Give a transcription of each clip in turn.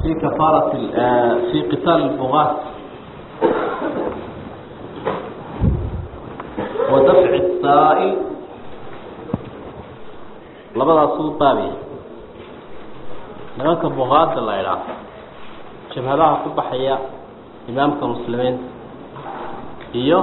في كفارة في قتال البغاة ودفع السائل labadaasuu baabiya nimanka buqaada la idhaah jabhadaha ku baxaya imaamka muslimiinta iyo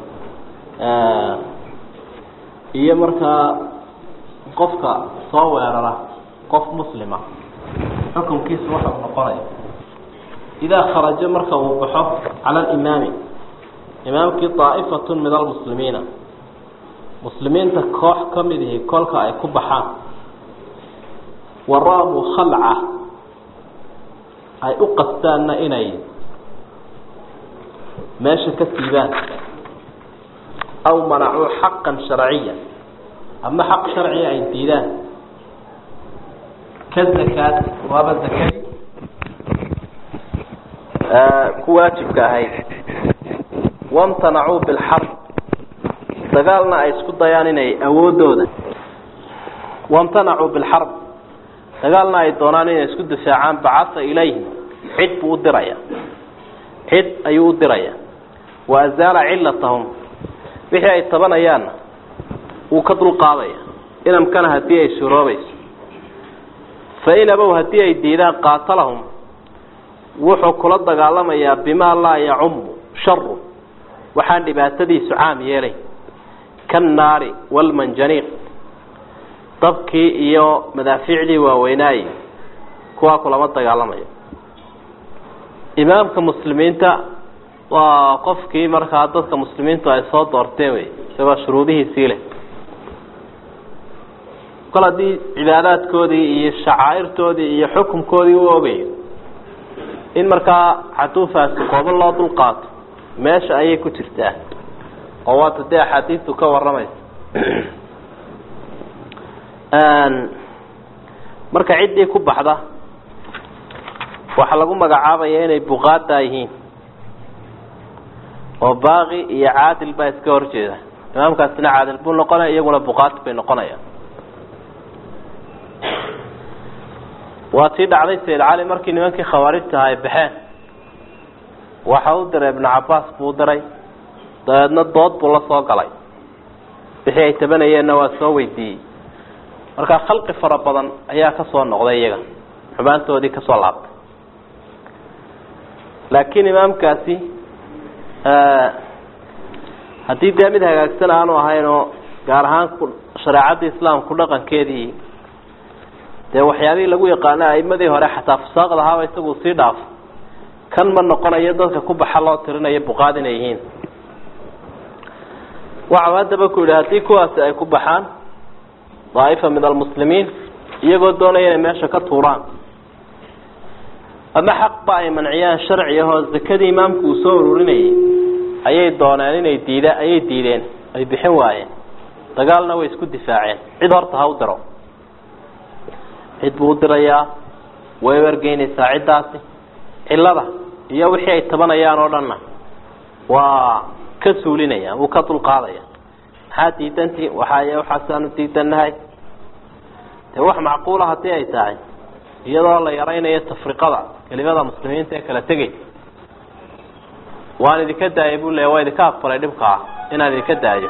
iyo markaa qofka soo weerara qof muslima xukunkiisu waxa uu noqonaya idaa kharaja marka uu baxo cala alimaami imaamkii daa'ifatun min almuslimiina muslimiinta koox ka mid ihi kolka ay ku baxaan waraamu khalca ay u qastaanna inay meesha ka siibaan aw manacuu xaqan sharciya ama xaq sharciya ay diidaan ka zakaad waaba zakadi ku waajibka ahayd wamtanacuu bilxarb dagaalna ay isku dayaan inay awoodooda wamtanacuu bilxarb dagaalna ay doonaan inay isku difaacaan bacasa ilayhim cid buu u diraya cid ayuu u diraya wa azaala cilatahum wixii ay tabanayaanna wuu ka dulqaadaya inamkana haddii ay suroobayso fain abow haddii ay diidaan qaatalahum wuxuu kula dagaalamayaa bimaa laa yacumu sharu waxaan dhibaatadiisu caam yeelay kannaari walmanjaniiq dabkii iyo madaafiicdii waaweynaaye kuwaa kulama dagaalamayo imaamka muslimiinta waa qofkii markaa dadka muslimiintu ay soo doorteen wey isagoo shuruudihiisii leh kol haddii cibaadaadkoodii iyo shacaa'irtoodii iyo xukumkoodii u ogayo in markaa xaduufaasi koobo loo dul qaato meesha ayay ku jirtaa oo waata dee axaadiistu ka warramaysa marka ciddii ku baxda waxaa lagu magacaabaya inay buqaadaa yihiin oo baaqi iyo caadil baa iska horjeeda imaamkaasina caadil buu noqonaya iyaguna buqaat bay noqonayaan waa tii dhacday sayid cali markii nimankii khawaarijta ahaa ay baxeen waxa u diray ibnu cabaas buu diray dabeedna dood buu la soo galay wixii ay tabanayeenna waa soo weydiiyey markaa khalqi fara badan ayaa ka soo noqday iyaga xumaantoodii ka soo laabtay laakiin imaamkaasi haddii dee mid hagaagsan aanu ahayn oo gaar ahaan shareecadda islaamku dhaqankeedii dee waxyaabihii lagu yaqaano aimadii hore xataa fusaaqda ahaaba isagu sii dhaafo kan ma noqonayo dadka ku baxa loo tirinayo buqaad inay yihiin waxau haddaba ku yidhi haddii kuwaasi ay ku baxaan daa'ifa min almuslimiin iyagoo doonaya inay meesha ka tuuraan ama xaqba ay manciyaan sharci ahoo zakadii imaamku uu soo ururinayay ayay dooneen inay diida ayay diideen ay bixin waayeen dagaalna way isku difaaceen cid horta ha u diro cid buu u dirayaa way wargeynaysaa ciddaasi cillada iyo wixii ay tabanayaan oo dhanna waa ka suulinaya wuu ka dulqaadaya maxaa diidantii waxaay waxaasaanu diidannahay dee wax macquula haddii ay tahay iyadoo la yaraynayo tafriqada kelimada muslimiinta ee kala tegay waan idinka daayay buu leeya waa idinka aqbalay dhibkaa inaan idinka daayo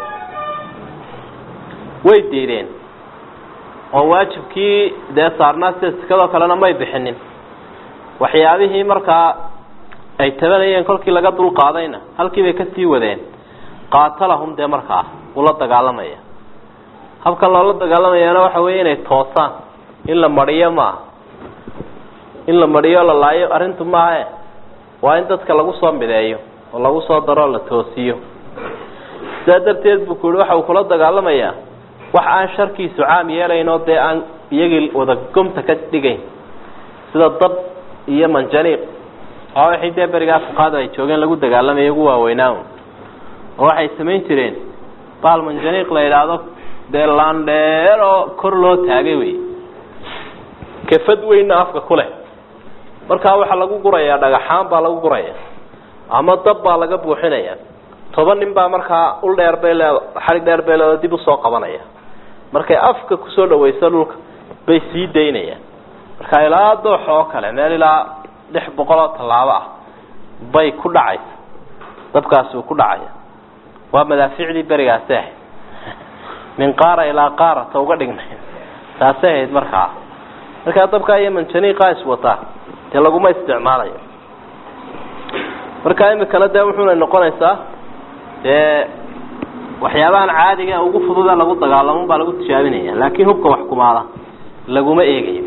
way diideen oo waajibkii dee saarnaa sida sikadoo kalena may bixinin waxyaabihii markaa ay tabanayeen kolkii laga dulqaadayna halkii bay kasii wadeen qaatalahum dee markaa ula dagaalamaya habkan loola dagaalamayaana waxa weeye inay toosaan in la mariyo maaha in la mariyo la laayo arrintu maahae waa in dadka lagu soo mideeyo oo lagu soo daroo la toosiyo sidaa darteed buu ku yihi waxa uu kula dagaalamayaa wax aan sharkiisu caam yeelayn oo dee aan iyagii wada gomta ka dhigayn sida dab iyo manjaniiq oo wixii dee berigaa fuqaada ay joogeen lagu dagaalamaya ugu waaweynaa oo waxay samayn jireen baal manjaniiq la yidhaahdo dee laandheer oo kor loo taagay wey kafad weynna afka ku leh markaa waxaa lagu gurayaa dhagaxaan baa lagu guraya ama dab baa laga buuxinaya toban nin baa markaa ul dheer bay leed xarig dheer bay leedo dib usoo qabanaya markay afka kusoo dhawayso dhulka bay sii daynayaan marka ilaa doox oo kale meel ilaa lix boqol oo tallaabo ah bay ku dhacaysa dabkaasi uu ku dhacaya waa madaaficdii berigaasi ahayd min qaara ilaa qaara ta uga dhignay taasay ahayd markaa markaa dabkaa iyo manjaniiqaa iswataa dee laguma isticmaalayo markaa imikana dee wuxuuna noqonaysaa dee waxyaabahan caadiga ugu fududa lagu dagaalamun baa lagu tijaabinaya laakiin hubka wax kumaada laguma eegayo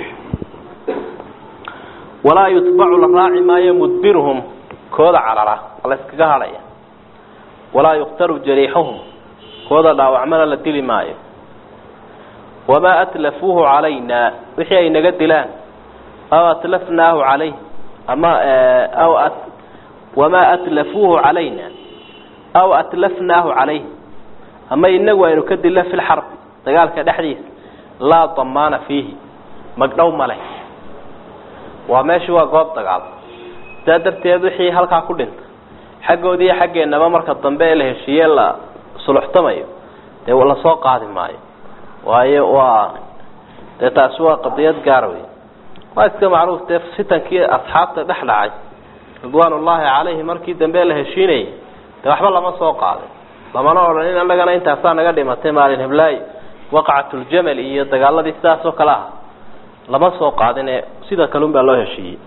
walaa yutbacu la raaci maayo mudbiruhum kooda carara la iskaga hadhaya walaa yuqtaru jariixuhum kooda dhaawacmana la dili maayo wamaa atlafuuhu calayna wixii ay naga dilaan aw atlafnaahu calayh ama aw wamaa atlafuuhu calayna aw atlafnaahu calayh ama inagu aynu ka dilla fi lxarbi dagaalka dhexdiisa laa damaana fiihi magdhow male waa meeshu waa goob dagaal sidaa darteed wixii halkaa ku dhinta xaggoodii iyo xaggeenaba marka dambe ee la heshiiye la suluxtamayo dee lasoo qaadi maayo waayo waa dee taasi waa qadiyad gaara wey waa iska macruuf dee fitankii asxaabta dhex dhacay ridwaan ullaahi calayhi markii dambe la heshiinayay dee waxba lama soo qaadin lamana odhan in annagana intaasaa naga dhimatay maalin heblaayo waqacatuljamal iyo dagaaladii sidaas oo kale ah lama soo qaadine sida kalun baa loo heshiiyey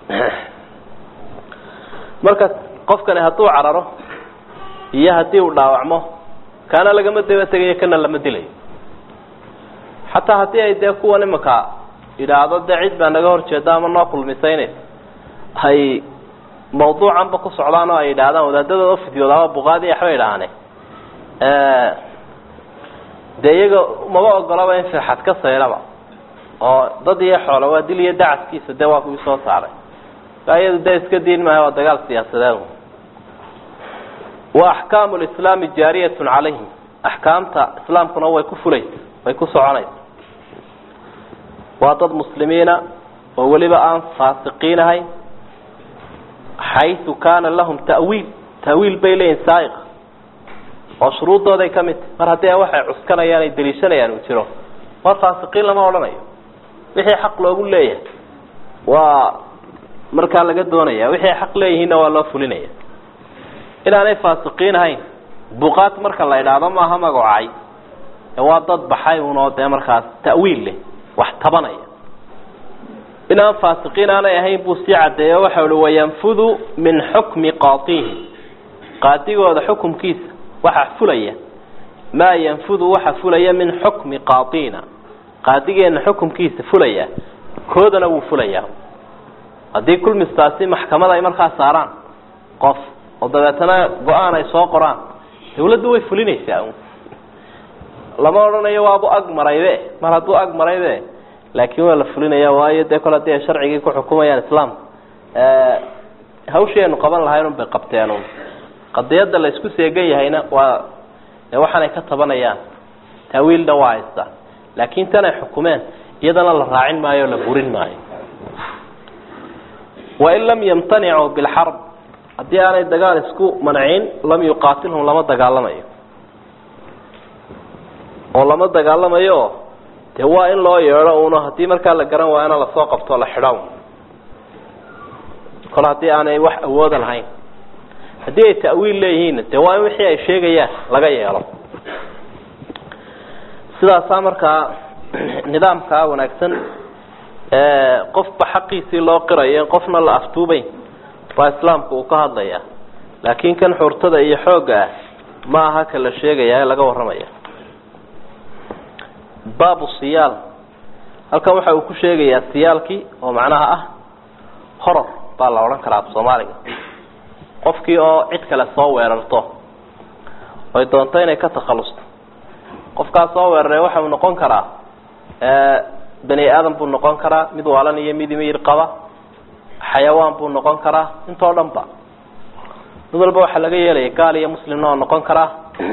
marka qofkani hadduu cararo iyo haddii uu dhaawacmo kaana lagama daba tegayo kana lama dilayo xataa haddii ay dee kuwan imika yidhaahdo dee cid baa naga horjeeda ama noo kulmisaynaysa ay mawduucanba ku socdaan oo ay yidhaahdaan wadaadadooda fidyooda ama buqaadi waxbay idhaahane dee iyaga maba ogolaba in firxad ka sayraba oo dad iyo xoolo waa dil iyo dacaskiisa dee waa kuwii soo saaray iyadu dee iska diin maayo waa dagaal siyaasadeed wa axkaamu lislaami jaariyatun calayhim axkaamta islaamkuna way ku fulaysa way ku soconaysa waa dad muslimiina oo weliba aan faasiqiin ahayn xaysu kaana lahum ta'wiil ta'wiil bay leeyihin saaiq oo shuruuddooday ka mid tahy mar haddii waxay cuskanayaan ay daliishanayaan uu jiro waa faasiqiin lama odhanayo wixii xaq loogu leeyahay waa markaa laga doonaya wixii ay xaq leeyihiinna waa loo fulinaya inaanay faasiqiin ahayn buqaat marka la idhaahdo maaha magacay waa dad baxay unoo dee markaas ta'wiil leh wax tabanaya inaan faasiqiin aanay ahayn buu sii caddeeyo waxau uhi wayanfudu min xukmi qaatihi qaadigooda xukumkiisa waxa fulaya maa yanfudu waxa fulaya min xukmi qaatina qaadigeena xukumkiisa fulaya koodana wuu fulayaa haddii kulmistaasi maxkamada ay markaa saaraan qof oo dabeetana go-aan ay soo qoraan dawladdu way fulinaysaa lama odhanayo waabu ag maraybe mar hadduu ag maraybe laakiin waa la fulinaya waayo dee kole hadii ay sharcigii ku xukumayaan islaamka hawshii aynu qaban lahayn un bay qabteen un qadiyadda la isku seegan yahayna waa waxaanay ka tabanayaan taawiilna waa haysta laakiin tan ay xukumeen iyadana la raacin maayo o la burin maayo wain lam yamtanicuu bilxarb haddii aanay dagaal isku mancin lam yuqaatilhum lama dagaalamayo oo lama dagaalamayo dee waa in loo yeedho uno haddii markaa la garan waayana lasoo qabto la xidho kol haddii aanay wax awooda lahayn haddii ay ta'wiil leeyihiinna dee waa in wixii ay sheegayaan laga yeelo sidaasaa markaa nidaamkaa wanaagsan qofba xaqiisii loo qirayo in qofna la aftuubayn baa islaamku uu ka hadlaya laakiin kan xurtada iyo xoogga ah ma aha ka la sheegaya ee laga warramaya baabu siyaal halkan waxa uu ku sheegayaa siyaalkii oo macnaha ah horor baa la odhan karaa af soomaaliga qofkii oo cid kale soo weerarto oy doonto inay ka takhalusto qofkaas soo weeraray waxa uu noqon karaa bani aadam buu noqon karaa mid waalan iyo mid miyir qaba xayawaan buu noqon karaa intoo dhan ba mid walba waxaa laga yeelaya gaal iyo muslimna oo noqon karaa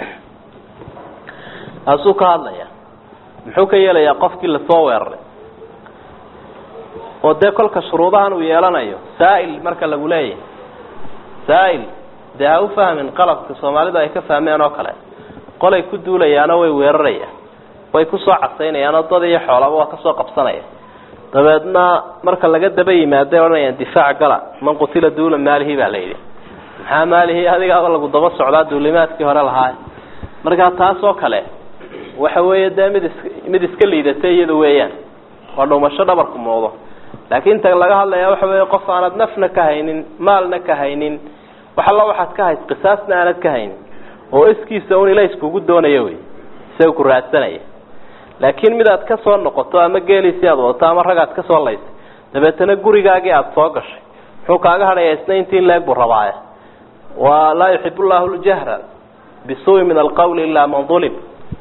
taasuu ka hadlaya muxuu ka yeelayaa qofkii lasoo weeraray oo dee kolka shuruudahan uu yeelanayo saa'il marka lagu leeyahay saa'il dee ha u fahmin qalabka soomaalidu ay ka fahmeen oo kale qolay ku duulayaanoo way weerarayaan way kusoo casaynayaan oo dad iyo xoolaba waa kasoo qabsanaya dabeedna marka laga daba yimaaday odhanayaan difaac gala man qutila duula maalihi baa la yidhi maxaa maalihi adigaaba lagu daba socdaa duulimaadkii hore lahaa markaa taas oo kale waxa weeye dee mid is mid iska liidatay iyada weeyaan waa dhuumasho dhabarku muuqdo laakiin ta laga hadlaya waxa weeye qof aanad nafna ka haynin maalna ka haynin wax alla waxaad ka hays qisaasna aanad ka haynin oo iskiisa un ila iskugu doonaya wey isaga ku raadsanaya laakiin mid aad ka soo noqoto ama geeliisii aad wadato ama rag aad ka soo laysay dabeetana gurigaagii aada soo gashay muxuu kaaga hadhaya isna intii leeg buu rabaaya wa laa yuxib llahu ljahra bisuui min alqawli ilaa man ulim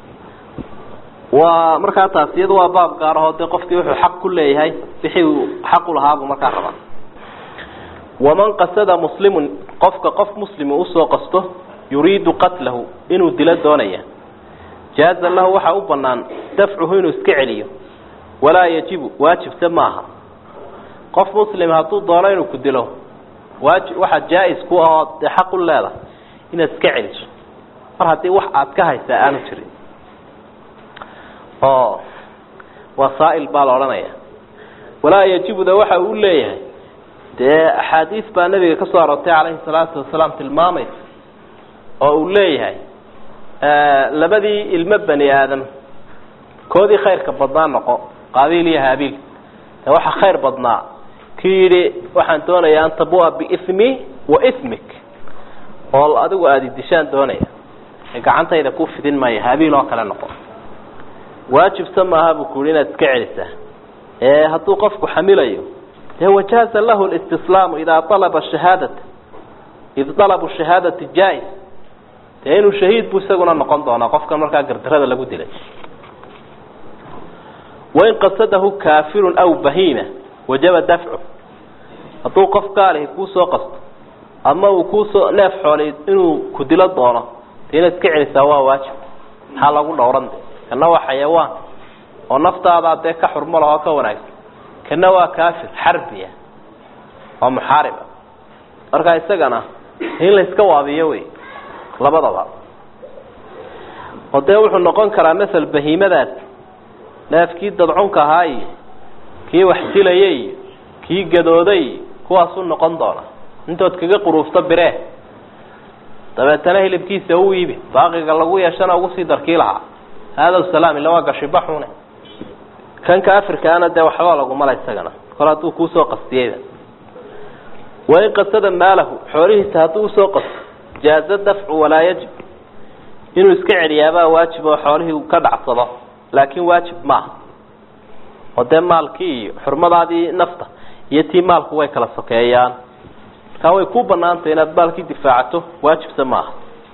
waa markaa taas iyada waa baab gaar ahoo dee qofkii wuxuu xaq ku leeyahay wixii uu xaq u lahaabuu markaa rabaa waman qasada muslimun qofka qof muslim usoo qasto yuriidu qatlahu inuu dilo doonaya jaaza lahu waxaa u banaan dafcuhu inuu iska celiyo walaa yajibu waajibse maaha qof muslim hadduu doono inuu ku dilo waaji waxaa jaa-is ku ahoo dee xaq u leedahay inaad iska celiso mar haddii wax aad ka haysaa aanu jirin oo wasaa'il baa la odhanaya walaa yajibuda waxa uu leeyahay dee axaadiis baa nabiga ka soo aroortay calayhi salaatu wasalaam tilmaamaysa oo uu leeyahay labadii ilmo bani aadam koodii khayrka badnaa noqo qaabiil iyo haabiil dee waxaa khayr badnaa kii yidhi waxaan doonayaa an tabua biismi wa ismik oo adigu aada idishaan doonaya ee gacantayda ku fidin maayo haabiil oo kale noqo waajibsa maaha buu ku yihi inaad iska celisaa ee hadduu qofku xamilayo dee wajaaza lahu listislaamu idaa alaba shahaadata id dalabu shahaadati jaa-is dee inuu shahiid buu isaguna noqon doonaa qofkan markaa gardarada lagu dilay wain qasadahu kaafirun aw bahiima wajaba dafcu hadduu qof gaalihi kuusoo qasto ama uu kuusoo neef xoolay inuu ku dilo doono dee inaad iska celisaa waa waajib maxaa lagu dhowran de kana waa xayawaan oo naftaadaa dee ka xurmo lahoo ka wanaagsan kana waa kaafir xarbiya oo muxaariba markaa isagana in la iska waabiyo wey labadaba oo dee wuxuu noqon karaa masel bahiimadaas neefkii dadcunka ahaa iyo kii wax dilayay iyo kii gadooday kuwaasuu noqon doona intood kaga quruufto biree dabeetana hilibkiisa u iibi baaqiga lagu yeeshana ugu sii darkii lahaa haada salaam illa waa gashibaxune kan kaafirkaana dee waxba lagumala isagana kol hadduu kuusoo qastiyeyba wain qasada maalahu xoolihiisa hadduu usoo qasto jaaza dafcu walaa yajib inuu iska celiyaabaa waajib oo xoolihii ka dhacsado laakin waajib maaha oo dee maalkii iyo xurmadaadii nafta iyo tii maalku way kala sokeeyaan markaa way ku banaantay inaad maalkii difaacato waajibse maaha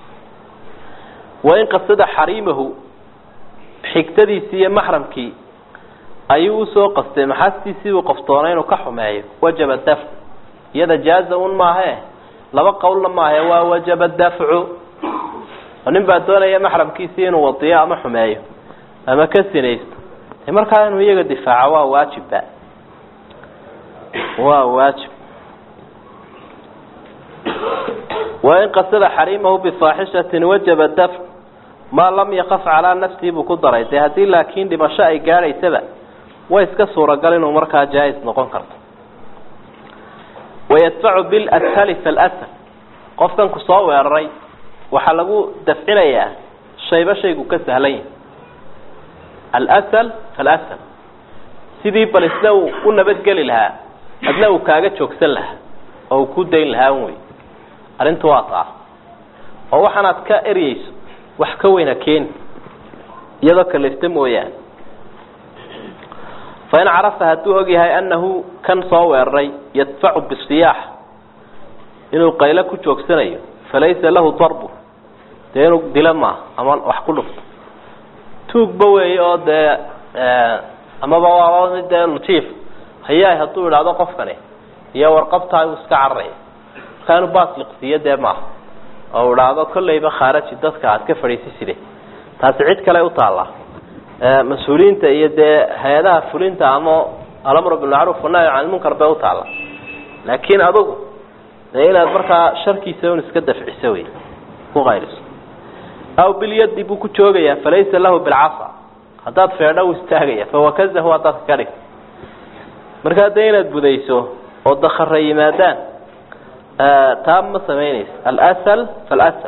wain qasada xariimahu xigtadiisii iyo maxramkii ayuu usoo qastay maxaastiisii uu qoftoona inuu ka xumeeyo wajaba dafcu iyada jaaza un maahe laba qowlna maahe waa wajaba dafcu oo nin baa doonaya maxramkiisii inuu wadiyo ama xumeeyo ama ka sinaysto de markaa inuu iyaga difaaco waa waajibba waa waajib wain qasada xariimahu bifaaxishatin wajaba dafc maa lam yakaf calaa nafsihi buu ku daray dee haddii laakiin dhimasho ay gaadhaysaba way iska suuragal inuu markaa jaa-is noqon karto wayadfacu bilashali falsal qofkan ku soo weeraray waxaa lagu dafcinayaa shayba shaygu ka sahlan yahi alsal falasal sidii bal isna uu u nabadgeli lahaa adna uu kaaga joogsan lahaa oo uu ku dayn lahaa un wey arrintu waa taa oo waxaanaad ka eryeyso wax ka weyna keeni iyadoo kalifta mooyaane fain carafa hadduu ogyahay annahu kan soo weeraray yadfacu bisiyaax inuu qaylo ku joogsanayo falaysa lahu darbu dee inuu dilo maaha ama wax ku dhufto tuugba weeye oo dee amaba waaba mid dee lutiif hayaay hadduu idhaahdo qofkani iyo warqabtaa uu iska cararaya markaa inuu baasliqsiiyo dee maaha oo idhaahdo kollayba khaaraji dadka aad ka fadhiisiside taasi cid kale u taallaa mas-uuliyiinta iyo dee hay-adaha fulinta ama alamru bilmacruuf wanahy can lmunkar bay u taalla laakiin adugu dee inaad markaa sharkiisa un iska dafciso wey ku qayliso aw bilyadi buu ku joogayaa falaysa lahu bilcasa haddaad feedho u istaagaya fawakazahu haddaad ka dhig markaa dee inaad budayso oo dakara yimaadaan taa ma samaynaysa alsl falsl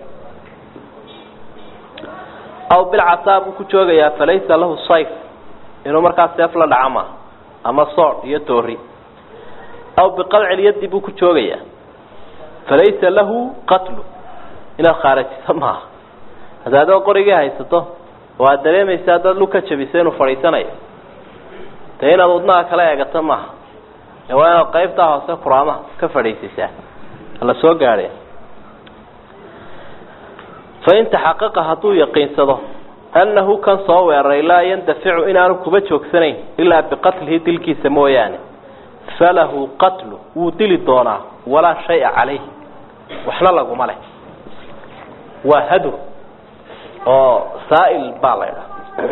aw bilcasaa buu ku joogayaa falaysa lahu sayf inuu markaa seef la dhaca maaha ama sood iyo toori aw biqalcilyadi buu ku joogayaa falaysa lahu qatlu inaad khaarajiso maaha hadda adoo qorigii haysato oo aad dareemaysa haddaad lug ka jabiso inuu fadhiisanayo dee inaad wadnaha kala eegato maaha ee waa inaad qaybtaa hoose kuraamaha ka fadhiisisaa la soo gaadhay fain taxaqaqa hadduu yaqiinsado annahu kan soo weeraray laa yandaficu inaanu kuba joogsanayn ilaa biqatlihi dilkiisa mooyaane falahu qatlu wuu dili doonaa walaa shaya calayh waxna laguma leh waa hadur oo saa'il baa la ydhaha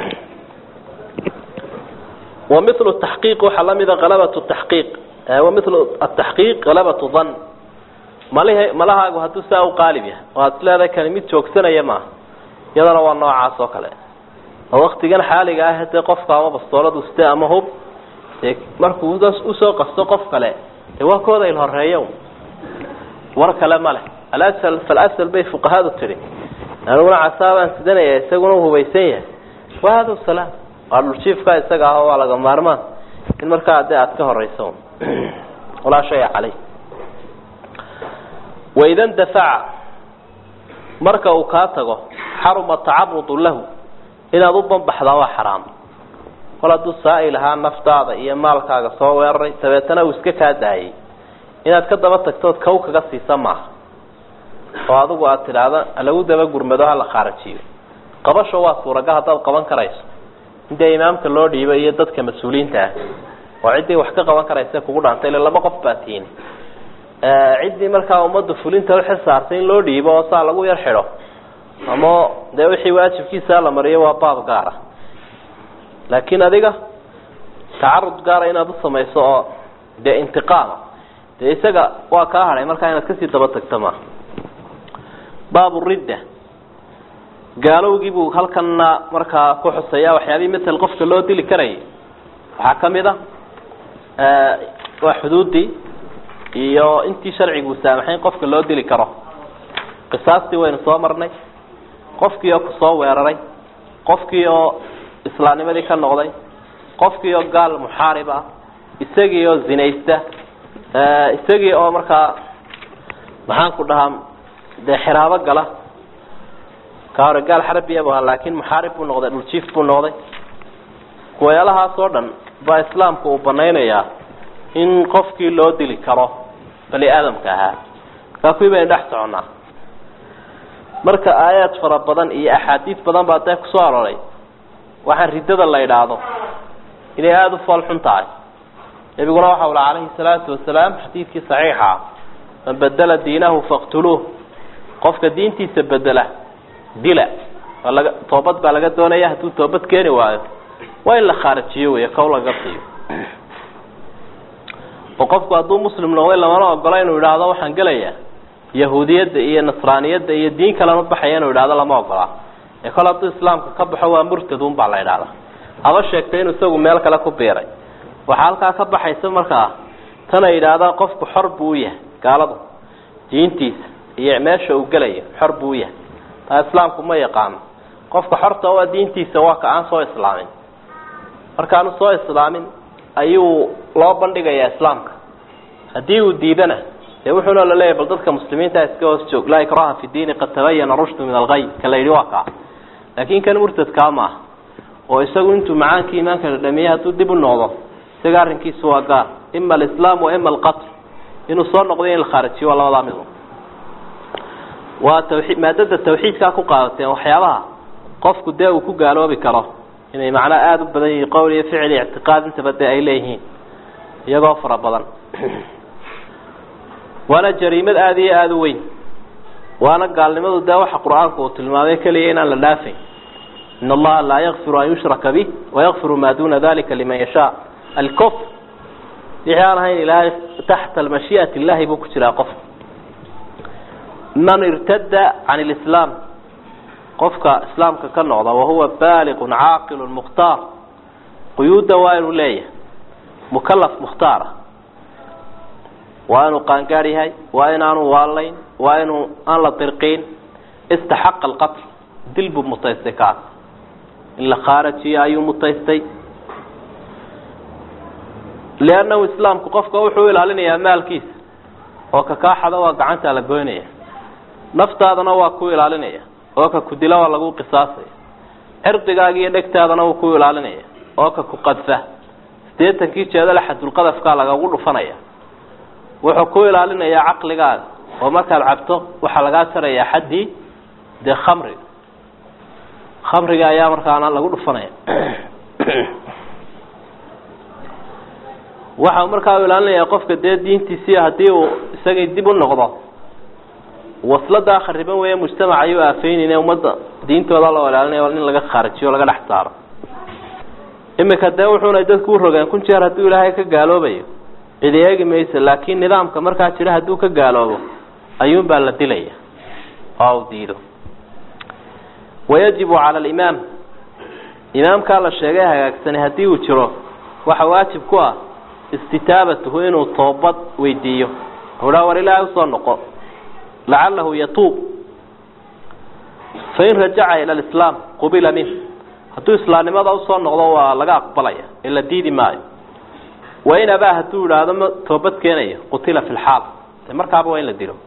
wa milu taxqiiq waxaa la mida halabatu taxqiiq wa milu ataxqiiq halabatu dan malih malahaagu hadduu saa u qaalib yahay oo aad isleedahay kani mid joogsanaya maaha iyadana waa noocaas oo kale oo waktigan xaaliga ah dee qofka ama bastooladu site ama hub dee markuu usoo qasto qof kale dee waa kooda il horeeyo war kale ma leh alasal falasal bay fuqahadu tidhi aniguna casaabaan sidanaya isaguna u hubaysan yahay wa hada salaam waa dhuljiifka isaga ah waa laga maarmaan in markaa dee aad ka horeyso walaa shaya caleyh waida ndafaca marka uu kaa tago xaruma tacarudu lahu inaad u banbaxdaa waa xaraam kol hadduu saa'il ahaa naftaada iyo maalkaaga soo weeraray dabeetana uu iska kaa daayay inaad ka daba tagtood kow kaga siisa maaha oo adigu aad tidhaahda lagu daba gurmado hala khaarajiyo qabasho waa suuragal haddaad qaban karayso in dee imaamka loo dhiibo iyo dadka mas-uuliyiinta ah oo ciddii wax ka qaban karaysa kugu dhaantay ile laba qof baa tiini ciddii markaa ummadda fulinta uxil saartay in loo dhiibo oo saa lagu yar xidho ama dee wixii waajibkiisa la mariyo waa baab gaara laakiin adiga tacarud gaara inaad u samayso oo dee intiqaama dee isaga waa kaa hadhay markaa inaad kasii daba tagto maaha baabu ridda gaalowgii buu halkanna markaa ku xusaya waxyaabihii matal qofka loo dili karayay waxaa ka mid a waa xuduuddii iyo intii sharcigu saamaxayn qofka loo dili karo qisaastii waynu soo marnay qofkii oo kusoo weeraray qofkii oo islaamnimadii ka noqday qofkii oo gaal muxaarib ah isagii oo zinaysta isagii oo markaa maxaan ku dhahaa dee xiraabo gala ka hore gaal xarabiya bu ahaa laakin muxaarib buu noqday dhuljiif buu noqday kuwayaalahaas oo dhan baa islaamku uu banaynayaa in qofkii loo dili karo bani aadamka ahaa markaa kuwii baynu dhex soconnaa marka aayaad fara badan iyo axaadiis badan baa dee kusoo aroray waxaan riddada la idhaahdo inay aada u fool xun tahay nebiguna waxa ula calayhi salaatu wasalaam xadiidkii saxiixa man bedela diinahu faqtuluuh qofka diintiisa bedela dila waa laga toobad baa laga doonaya hadduu toobad keeni waayo waa in la khaarajiyo wey kow laga siiyo oo qofku hadduu muslim noqday lamana ogola inuu idhaahdo waxaan gelayaa yahuudiyadda iyo nasraaniyadda iyo diin kalema baxaya inuu idhahdo lama ogolaa ee kol hadduu islaamka ka baxo waa murtadun baa la idhahdaa haba sheegtay inuu isagu meel kale ku biiray waxaa halkaa ka baxaysa markaa tan ay yidhaahdaan qofku xor buu u yahay gaaladu diintiisa iyo meesha uu gelayo xor buu u yahay taa islaamku ma yaqaano qofka xorta waa diintiisa waa ka aan soo islaamin markaanu soo islaamin ayuu loo bandhigayaa islaamka haddii uu diidana dee wuxuuna la leeyahy bal dadka muslimiinta iska hoos joog laa ikraha fi diini qad tabayana rushdu min algay ka la yidhi waa kaa laakin kan murtadkaa maaha oo isagu intuu macaankii iimaanka dhadhamiyey hadduu dib u noqdo isaga arrinkiisu waa gaar ima alislaam wa ima alqatl inuu soo noqday in la khaarajiyo waa labadaa mid waa tawii maadada tawxiidkaa ku qaadateen waxyaabaha qofku dee uu ku gaaloobi karo inay macnaa aada u badan yihiin qowl iyo ficil iyo ictiqaad intaba dee ay leeyihiin iyagoo fara badan waana jariimad aada iyo aada u weyn waana gaalnimadu dee waxa qur-aanku uu tilmaamay keliya inaan la dhaafayn in allaha laa yakfiru an yushraka bih wayakfiru maa duna dalika liman yashaa alkufr wixii aan ahayn ilaahay taxta mashii'ati illahi buu ku jiraa qofka man irtada can lislaam qofka islaamka ka noqda wahuwa baaliqun caaqilun mukhtaar quyuudda waa inuu leeyahay mukalaf mukhtaara waa inuu qaangaar yahay waa inaanu waalayn waa inuu aan la dirqiin istaxaqa alqatl dil buu mutaystay kaas in la khaarajiyo ayuu mutaystay liannahu islaamku qofka wuxuu ilaalinayaa maalkiisa oo ka kaaxada waa gacanta la goynaya naftaadana waa ku ilaalinaya oo ka ku dila waa lagu qisaasaya cirdigaaga iyo dhegtaadana wuu ku ilaalinaya oo ka ku qadfa sideetankii jeedale xadulqadafkaa lagagu dhufanaya wuxuu ku ilaalinayaa caqligaaga oo markaad cabto waxaa lagaa jarayaa xaddii dee khamriga khamriga ayaa markaana lagu dhufanaya waxa markaa u ilaalinaya qofka dee diintiisii haddii uu isagay dib u noqdo wasladaa khariban weeye mujtamac ayuu aafeynayne ummadda diintooda loo ilaalinaya in laga khaarijiyo laga dhex saaro imika dee wuxuuna dadku u rogeen kun jeer hadduu ilaahay ka gaaloobayo cidi eegi maysa laakiin nidaamka markaa jira hadduu ka gaaloobo ayuunbaa la dilaya oo u diido wayajibu cala alimaam imaamkaa la sheegay hagaagsanay haddii uu jiro waxa waajib ku ah istitaabatuhu inuu toobad weydiiyo uhaa war ilaahay usoo noqo lacalahu yatuub fain rajaca ila alislaam qubila minh hadduu islaamnimada usoo noqdo waa laga aqbalaya ee la diidi maayo wain abaa hadduu idhaahdo ma toobad keenayo qutila fi lxaal de markaaba waa in la dilo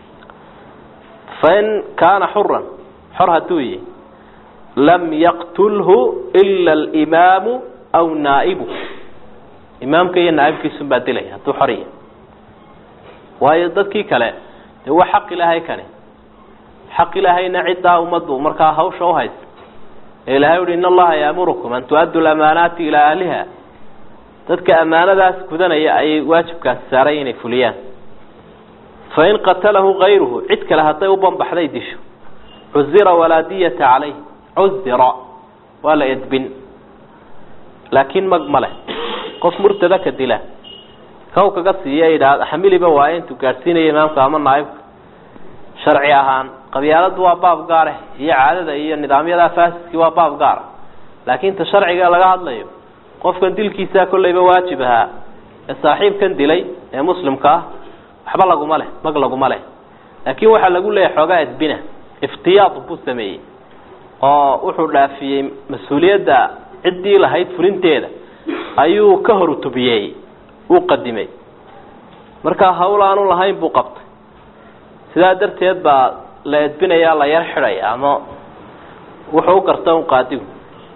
fain kaana xuran xor hadduu yihi lam yaqtulhu ila alimaamu aw naa'ibu imaamka iyo naaibkiisun baa dilaya hadduu xor yahay waayo dadkii kale dee waa xaq ilaahay kani xaq ilaahayna ciddaa ummaddu markaa hawsha uhaysa ee ilahay uhi in allaha yaamurukum an tu-addu lamaanaati ilaa ahliha dadka ammaanadaas gudanaya ayay waajibkaasi saaray inay fuliyaan fain qatalahu kayruhu cid kale hadday u banbaxday disho cuzira walaa diyata calayh cuzira waa la edbin laakiin mag ma leh qof murtada ka dila kaw kaga siiya idhaa xamiliba waaye intuu gaadhsiinaya imaamka ama naaibka sharci ahaan qabyaaladu waa baab gaare iyo caadada iyo nidaamyada faasidkii waa baab gaara laakiin ta sharciga laga hadlayo qofkan dilkiisaa kollayba waajib ahaa ee saaxiibkan dilay ee muslimka ah waxba laguma leh mag laguma leh laakiin waxaa lagu leeyahay xoogaa edbina iftiyaad buu sameeyey oo wuxuu dhaafiyey mas-uuliyadda ciddii lahayd fulinteeda ayuu ka hor utubiyey uu qadimay markaa hawl aanu lahayn buu qabtay sidaa darteed baa la edbinayaa la yar xidhaya ama wuxuu u garta un qaadigu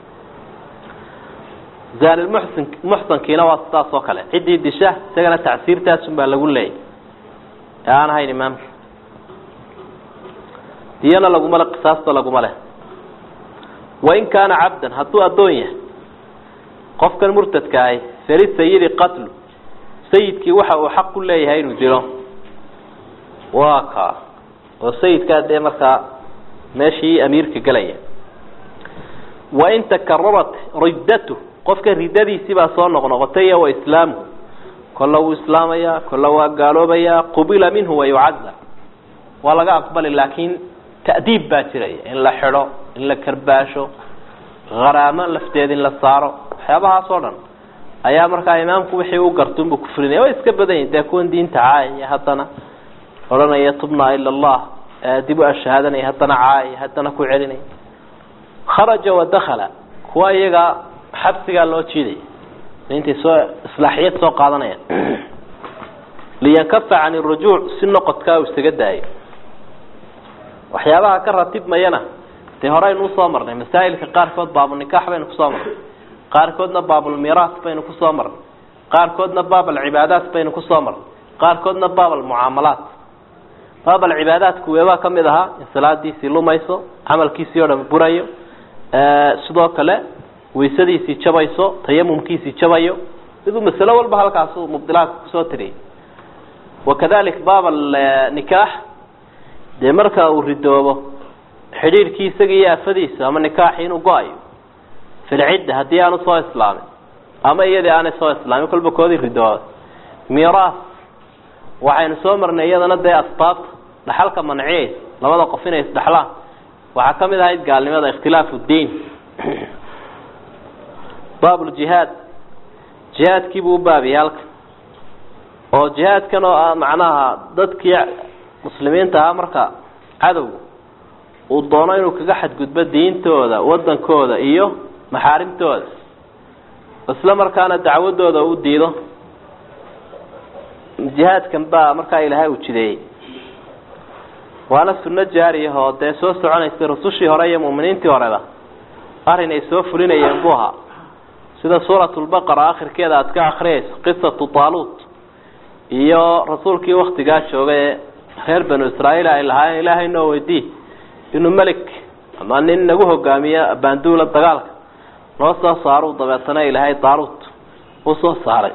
zaanilmuxsin muxsankiina waa sidaas oo kale ciddii disha isagana tacsiirtaasun baa lagu leeyay ee aan ahayn imaamka diyana laguma le qisaasta laguma leh wain kaana cabdan hadduu addoon yahay qofkan murtadka ahi feli sayidi qatlu sayidkii waxa uu xaq ku leeyahay inuu dilo waa kaa oo sayidkaa dee markaa meeshii amiirka gelaya wain takararat riddatu qofka riddadiisii baa soo noqnoqotay iyo wa islaamuhu kolla wuu islaamayaa kolla waa gaaloobayaa qubila minhu wayucazar waa laga aqbali laakiin ta'diib baa jiraya in la xidho in la karbaasho haraamo lafteed in la saaro waxyaabahaas oo dhan ayaa markaa imaamku wixii u gartunbuu kufrinaya way iska badan yihin dee kuwan diinta caayaya haddana odhanaya tubnaa ila allah dib u ashahaadanaya haddana caayaya haddana ku celinaya kharaja wadakhala kuwa iyaga xabsigaa loo jiidaya intay soo islaaxiyad soo qaadanayaan liyankafa can irujuuc si noqodkaa uu isaga daayo waxyaabaha ka ratibmayana dee horeynu usoo marnay masaa'ilka qaarkood baabulnikaax baynu kusoo marnay qaarkoodna baabulmiraas baynu kusoo marnay qaarkoodna baab alcibaadaat baynu kusoo marnay qaarkoodna baab almucaamalaat baab alcibaadaatku weebaa ka mid ahaa in salaadiisii lumayso camalkiisii oo dhan burayo sidoo kale waysadiisii jabayso tayamumkiisii jabayo miduu masalo walba halkaasu mubdilaadka kusoo tiriyay wakadalik baab alnikaax dee marka uu ridoobo xidhiirkii isaga iyo afadiisa ama nikaaxi inuu go-ayo filcidda haddii aanu soo islaamin ama iyadii aanay soo islaamin kolba koodii ridooba miraas waxaynu soo marnay iyadana dee asbaabta dhaxalka manciyeysa labada qof inay isdhexlaan waxaa ka mid ahayd gaalnimada ikhtilaafu diin baab ljihaad jihaadkiibuu u baabiyay halka oo jihaadkan oo ah macnaha dadkii muslimiinta ahaa marka cadowga uu doono inuu kaga xadgudbo diintooda wadankooda iyo maxaarimtooda isla markaana dacwadooda u diido jihaadkan baa markaa ilaahay uu jideeyey waana sunno jaariyah oo dee soo soconaysay rusushii hore iyo mu'miniintii horeba arrin ay soo fulinayeen buu ahaa sida suuratulbaqara akhirkeeda aada ka akriyayso qisatu taaluut iyo rasuulkii waktigaa joogay ee reer banu israa'iil ay lahaayeen ilaahay noo weydii inuu melik ama nin nagu hogaamiyo baanduula dagaalka noo soo saaruu dabeetana ilaahay taaluut uu soo saaray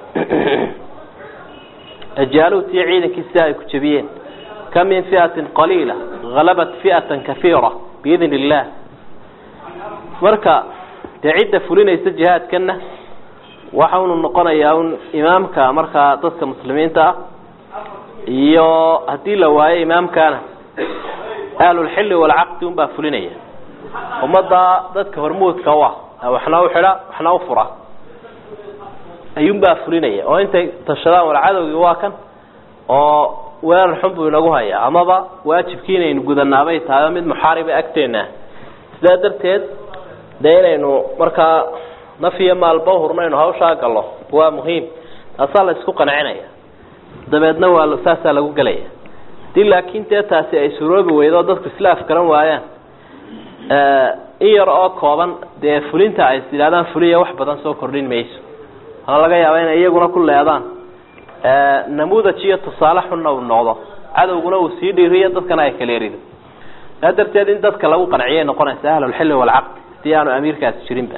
jaaluut iyo ciidankiisi ay ku jebiyeen kam min fi'atin qaliila halabat fi'atan kafiira biidn illah marka dee cidda fulinaysa jihaadkana waxa unu noqonayaa un imaamka markaa dadka muslimiinta ah iyo haddii la waayo imaamkana ahlulxilli walcaqdi unbaa fulinaya ummadda dadka hormuudka u ah waxna u xidha waxna u fura ayuunbaa fulinaya oo intay tashadaan wal cadowgii waa kan oo weerar xun buu inagu hayaa amaba waajibkii inaynu gudanaabay tahay mid muxaariba agteena sidaa darteed dee inaynu markaa naf iyo maalba hurnaynu hawshaa gallo waa muhiim taasaa la isku qancinaya dabeedna waa saasaa lagu gelaya hadii laakiin dee taasi ay suroobi weydo dadku isla afgaran waayaan in yar oo kooban dee fulinta ay is yidhahdaan fuliya wax badan soo kordhin mayso waxaa laga yaabaa inay iyaguna ku leedaan namuudaj iyo tusaale xunna uu noqdo cadowguna uu sii dhiiriyo dadkana ay kala erido saa darteed in dadka lagu qanciyay noqonaysa ahlulxilli walcaqdi hadii aanu amiirkaasi jirinba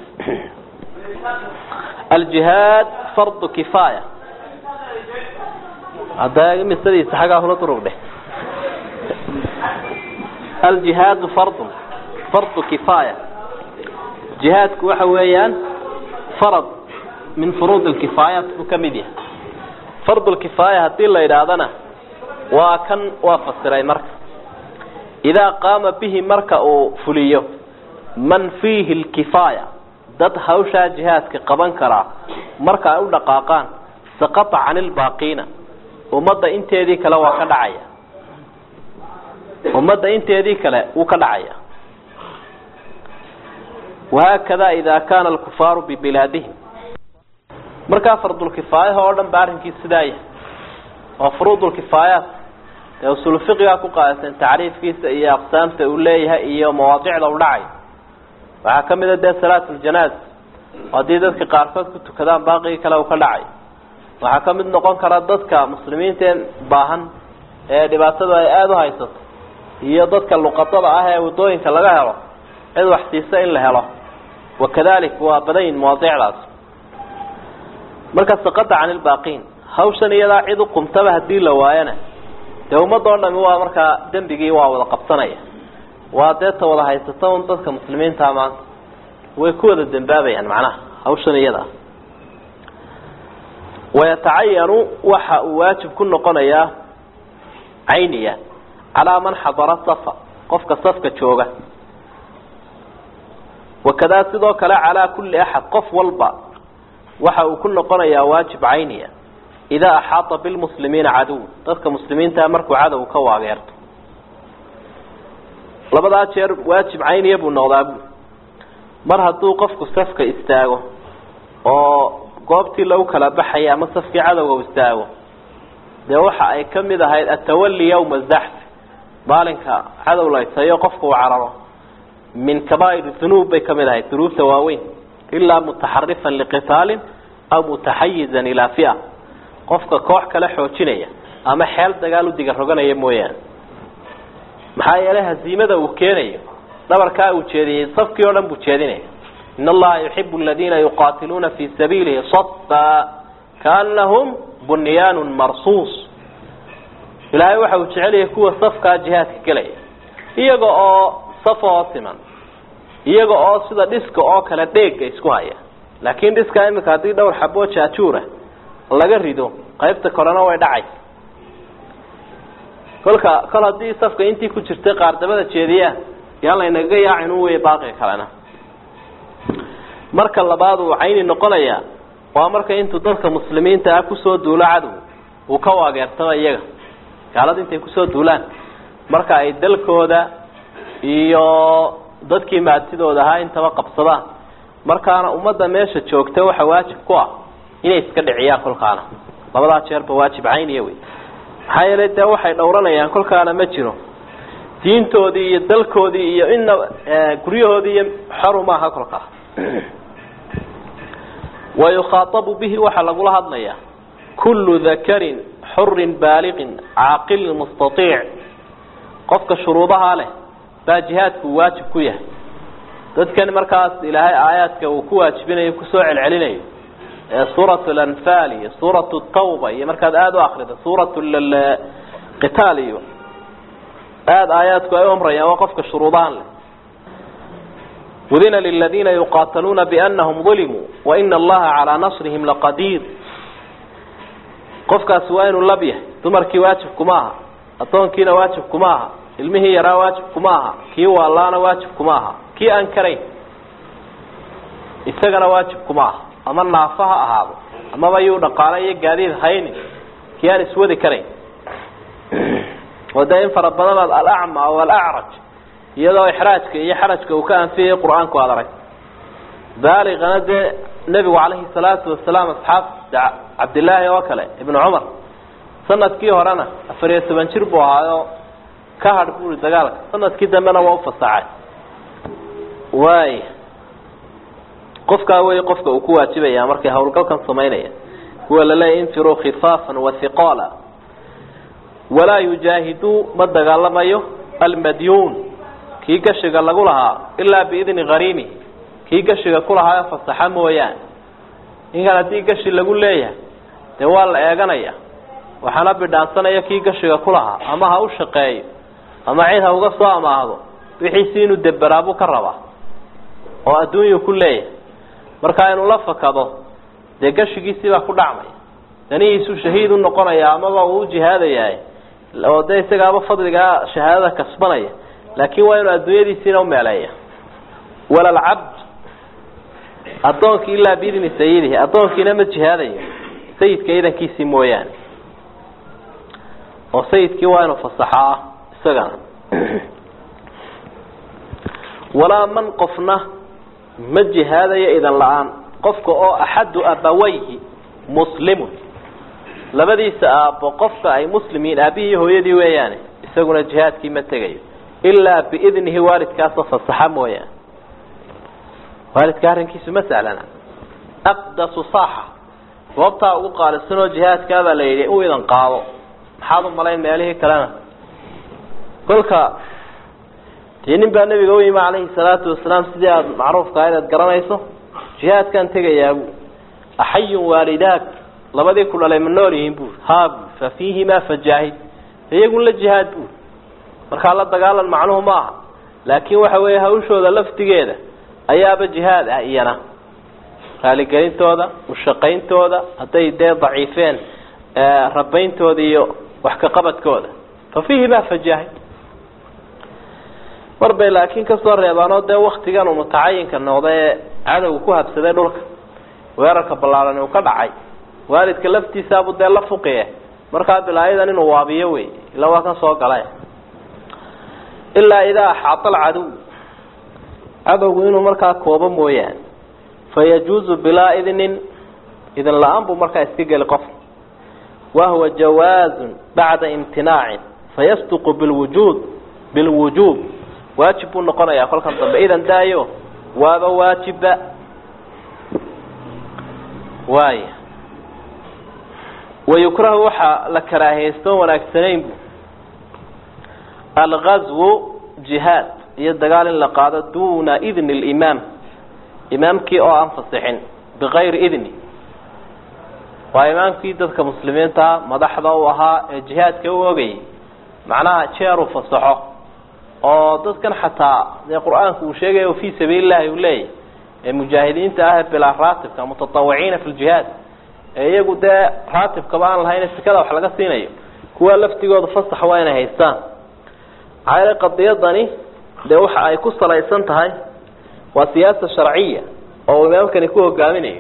aljihaad fardu kifaaya hadda misadiisa xaggaa hula durugdhe aljihaadu fardun fardu kifaaya jihaadku waxa weeyaan farad min furuud alkifaayaat buu ka mid yahay fard lkifaaya hadii la yidhaahdana waa kan waa fasiray marka idaa qaama bihi marka uu fuliyo man fiihi lkifaaya dad hawshaa jihaadka qaban karaa marka ay u dhaqaaqaan saqata can ilbaaqiina ummadda inteedii kale waa ka dhacaya ummadda inteedii kale wuu ka dhacaya wahaakada ida kaana alkufaaru bibilaadihim markaa fardulkifaayaha oo dhan ba arrinkii sidaa yahay oo furuudulkifaayaat dee usul fiqigaa ku qaadateen tacriifkiisa iyo aqsaamta uu leeyahay iyo mawaadicda u dhacay waxaa ka mid a dee salaatuljanaaza oo haddii dadka qaarkood ku tukadaan baaqigii kale uu ka dhacay waxaa ka mid noqon kara dadka muslimiinteen baahan ee dhibaatadu ay aada u haysato iyo dadka luqadada ah ee waddooyinka laga helo cid wax siisa in la helo wakadalik waa badayin mawaadicdaas marka saqada can ilbaaqiin hawshan iyadaa cid u qumtaba hadii la waayana dee ummadoo dhami waa markaa dembigii waa wada qabsanaya waa deeta wada haysata un dadka muslimiinta maanta way ku wada dembaabayaan macnaha hawshan iyadaa wayatacayanu waxa uu waajib ku noqonayaa cayniya calaa man xadara safa qofka safka jooga wakadaa sidoo kale calaa kulli axad qof walba waxa uu ku noqonayaa waajib cayniya idaa axaata bilmuslimiina caduw dadka muslimiintaa markuu cadow ka waageerto labadaa jeer waajib cayniya buu noqdaa bu mar hadduu qofku safka istaago oo goobtii lagu kala baxaya ama safkii cadowga u istaago dee waxa ay ka mid ahayd atawali yawma zaxfi maalinka cadow laytayo qofka uu cararo min kabaa'ir dunuub bay ka mid ahayd dunuubta waaweyn ilaa mutaxarifan liqitaalin aw mutaxayizan ilaa fia qofka koox kale xoojinaya ama xeel dagaal u diga roganaya mooyaane maxaa yeelay haziimada uu keenayo dhabarkaa uu jeediyey safkii oo dhan buu jeedinaya in allaha yuxibu aladiina yuqaatiluuna fii sabiilihi safa kaanahum bunyaanun marsuus ilaahay waxa uu jecelyahay kuwa safkaa jihaadka gelaya iyaga oo safoo siman iyaga oo sida dhiska oo kale dheega isku haya laakiin dhiskaa imika haddii dhowr xaboo jaajuura laga rido qaybta korena way dhacaysa kolka kol haddii safka intii ku jirtay qaardabada jeediyaan yaan laynaga yaacin u wey baaqiga kalena marka labaad uu cayni noqonayaa waa marka intuu dadka muslimiinta ah kusoo duulo cadow uu ka waageertaba iyaga gaalada intay kusoo duulaan marka ay dalkooda iyo dadkii maatidooda ahaa intaba qabsadaan markaana ummadda meesha joogta waxa waajib ku ah inay iska dhiciyaan kolkaana labadaa jeerba waajib cayniya wey maxaa yeelay dee waxay dhowranayaan kolkaana ma jiro diintoodii iyo dalkoodii iyo ina guryahoodii iyo xoru maaha kolkaa wayukhaaabu bihi waxaa lagula hadlayaa kullu dakarin xurin baaliqin caaqilin mustaiic qofka shuruudahaa leh baa jihaadku waajib ku yahay dadkan markaas ilaahay aayaadka uu ku waajibinayo kusoo celcelinayo ee suurat lanfaal iyo suurat tawba iyo markaad aada u akrida suurat qitaal iyo aada aayaadku ay u amrayaan waa qofka shuruudahan leh udina liladiina yuqaataluuna bianahum ulimuu waina allaha calaa nasrihim laqadiir qofkaasi waa inuu lab yahay dumarkii waajibkuma aha addoonkiina waajibkuma aha ilmihii yaraa waajibkuma aha kii waalaana waajibkuma aha kii aan karayn isagana waajibkuma aha ama naafo ha ahaado amaba yuu dhaqaale iyo gaadiid haynin kii aan iswadi karayn oo dee in fara badanaad alacma aw alacraj iyadoo ixraajka iyo xarajka uu ka anfiyay qur-aanku aad arag baaliqana dee nebigu calayhi salaatu wasalaam asxaabta cabdilaahi oo kale ibnu cumar sanadkii horena afar iyo toban jir buu ahaayo ka hadh buuri dagaalka sanadkii dambena waa ufasaxay waay qofkaa wey qofka uu ku waajibaya markay hawlgalkan samaynaya kuwa laleeya infiruu khifaafan wathiqaala walaa yujaahiduu ma dagaalamayo almadyuun kii gashiga lagu lahaa ilaa biidni hariimi kii gashiga ku lahaayo fasaxa mooyaane ninkan haddii gashi lagu leeyahay dee waa la eeganaya waxaana bidhaansanaya kii gashiga ku lahaa ama ha u shaqeeyo ama cid ha uga soo amaahdo wixiisi inuu deberaabuu ka rabaa oo adduunyuu ku leeyahay markaa inuu la fakado dee gashigiisii baa ku dhacmaya danihiisuu shahiid u noqonaya amaba uu jihaadayahay oo dee isagaaba fadligaa shahaadada kasbanaya laakiin waa inuu adduunyadiisiina umeeleeya walalcabd addoonkii ilaa biidni sayidihi addoonkiina ma jihaadayo sayidka idankiisii mooyaane oo sayidkii waa inuu fasaxo ah isagana walaa man qofna ma jihaadayo idan la-aan qofka oo axadu abawayhi muslimun labadiisa aabbo qofka ay muslim yihiin aabihii hooyadii weeyaane isaguna jihaadkii ma tegayo ilaa biidnihi waalidkaasoo fasaxa mooyaane waalidka arrinkiisu ma sahlana aqdasu saaxa goobtaa ugu qaalisanoo jihaadkaabaa la yidhi u idan qaado maxaad u malayn meelihii kalena kolka dee nin baa nebiga u yimi calayhi salaatu wasalaam sidii aada macruufka inaad garanayso jihaadkaan tegayaabu axayun waalidaak labadii ku dhalay ma nool yihiin buuri haa buuri fa fiihimaa fajaahid iyagun la jihaad buuri markaa la dagaalan macnuhu ma aha laakiin waxa weeye hawshooda laftigeeda ayaaba jihaad ah iyana raaligelintooda ushaqayntooda hadday dee daciifeen rabayntooda iyo wax ka qabadkooda fa fiihimaa fajaahid mar bay laakiin kasoo reebaanoo dee waktigan uu mutacayinka noqda ee cadowga ku habsaday dhulka weerarka ballaaran uu ka dhacay waalidka laftiisaabu dee la fuqiye markaa bilaayadan inuu waabiyo wey ila waa kan soo gala ilaa idaa axaata alcadow cadowgu inuu markaa koobo mooyaane fayajuuzu bilaa idnin idin la-aan buu markaa iska geli qof wahuwa jawaazun bacda imtinaacin fayasduqu bilwujuud bilwujuub waajib buu noqonayaa kolkan dambe idan daayo waaba waajibba waaya wayukrahu waxaa la karaahaysto wanaagsanayn bu algazwu jihaad iyo dagaal in la qaado duna idni limaam imaamkii oo aan fasixin bikayri idni waa imaamkii dadka muslimiintaa madaxda u ahaa ee jihaadka u ogayay macnaha jeer uu fasaxo oo dadkan xataa dee qur-aanku uu sheegayo fii sabiili llahi uu leeyahy ee mujaahidiinta ah ee bilaa raatibka mutatawiciina fi ljihaad ee iyagu dee raatibkaba aan lahayn sikada wax laga siinayo kuwa laftigooda fasax waa inay haystaan maxaa yeele qadiyadani dee waxa ay ku salaysan tahay waa siyaasa sharciya oo uu imaamkani ku hogaaminayo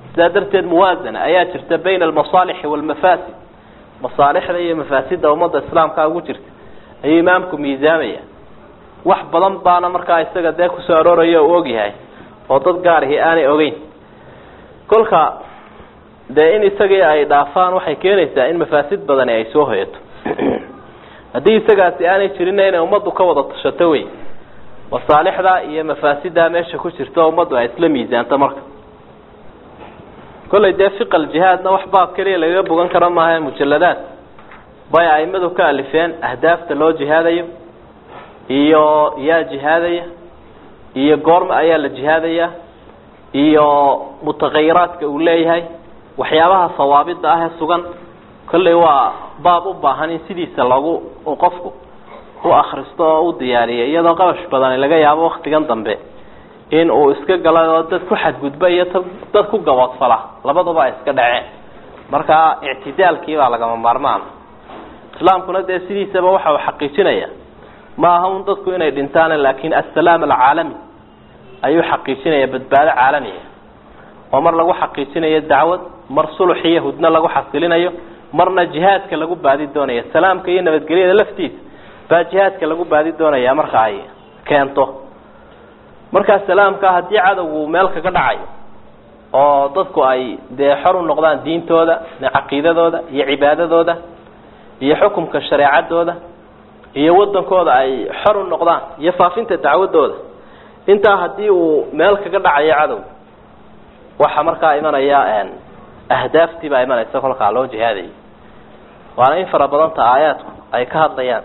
sidaa darteed muwaasana ayaa jirta bayna almasaalixi waalmafaasid masaalixda iyo mafaasidda ummadda islaamka ugu jirta ayuu imaamku miisaamaya wax badan baana markaa isaga dee kusoo arooraya u ogyahay oo dad gaarihi aanay ogeyn kolka dee in isagii ay dhaafaan waxay keenaysaa in mafaasid badani ay soo hoyato haddii isagaasi aanay jirinna inay ummaddu ka wada tashato wey masaalixda iyo mafaasiddaa meesha ku jirta oo ummaddu ay isla miisaanto marka kollay dee fiqal jihaadna wax baab keliya lagaga bogan karo maaha mujaladaad bay aimadu ka alifeen ahdaafta loo jihaadayo iyo yaa jihaadaya iyo goorma ayaa la jihaadaya iyo mutaqayiraadka uu leeyahay waxyaabaha sawaabida ah ee sugan kollay waa baab u baahan in sidiisa lagu qofku u akristo oo u diyaariyo iyadoo qabash badani laga yaabo waktigan dambe in uu iska gala oo dad ku xadgudba iyo dad ku gaboodfala labaduba ay iska dhaceen marka ictidaalkii baa lagama maarmaan islaamkuna dee sidiisaba waxa uu xaqiijinaya ma aha un dadku inay dhintaan laakin assalaam alcaalami ayuu xaqiijinaya badbaado caalamiya oo mar lagu xaqiijinayo dacwad mar sulux iyo hudno lagu xasilinayo marna jihaadka lagu baadi doonaya salaamka iyo nabadgelyada laftiisa baa jihaadka lagu baadi doonaya marka ay keento markaa salaamka haddii cadowgu meel kaga dhacayo oo dadku ay dee xor u noqdaan diintooda caqiidadooda iyo cibaadadooda iyo xukumka shareecadooda iyo wadankooda ay xor u noqdaan iyo faafinta dacwadooda intaa haddii uu meel kaga dhacayo cadow waxa markaa imanaya ahdaaftii baa imanaysa kolkaa loo jihaadayo waana in fara badanta aayaadku ay ka hadlayaan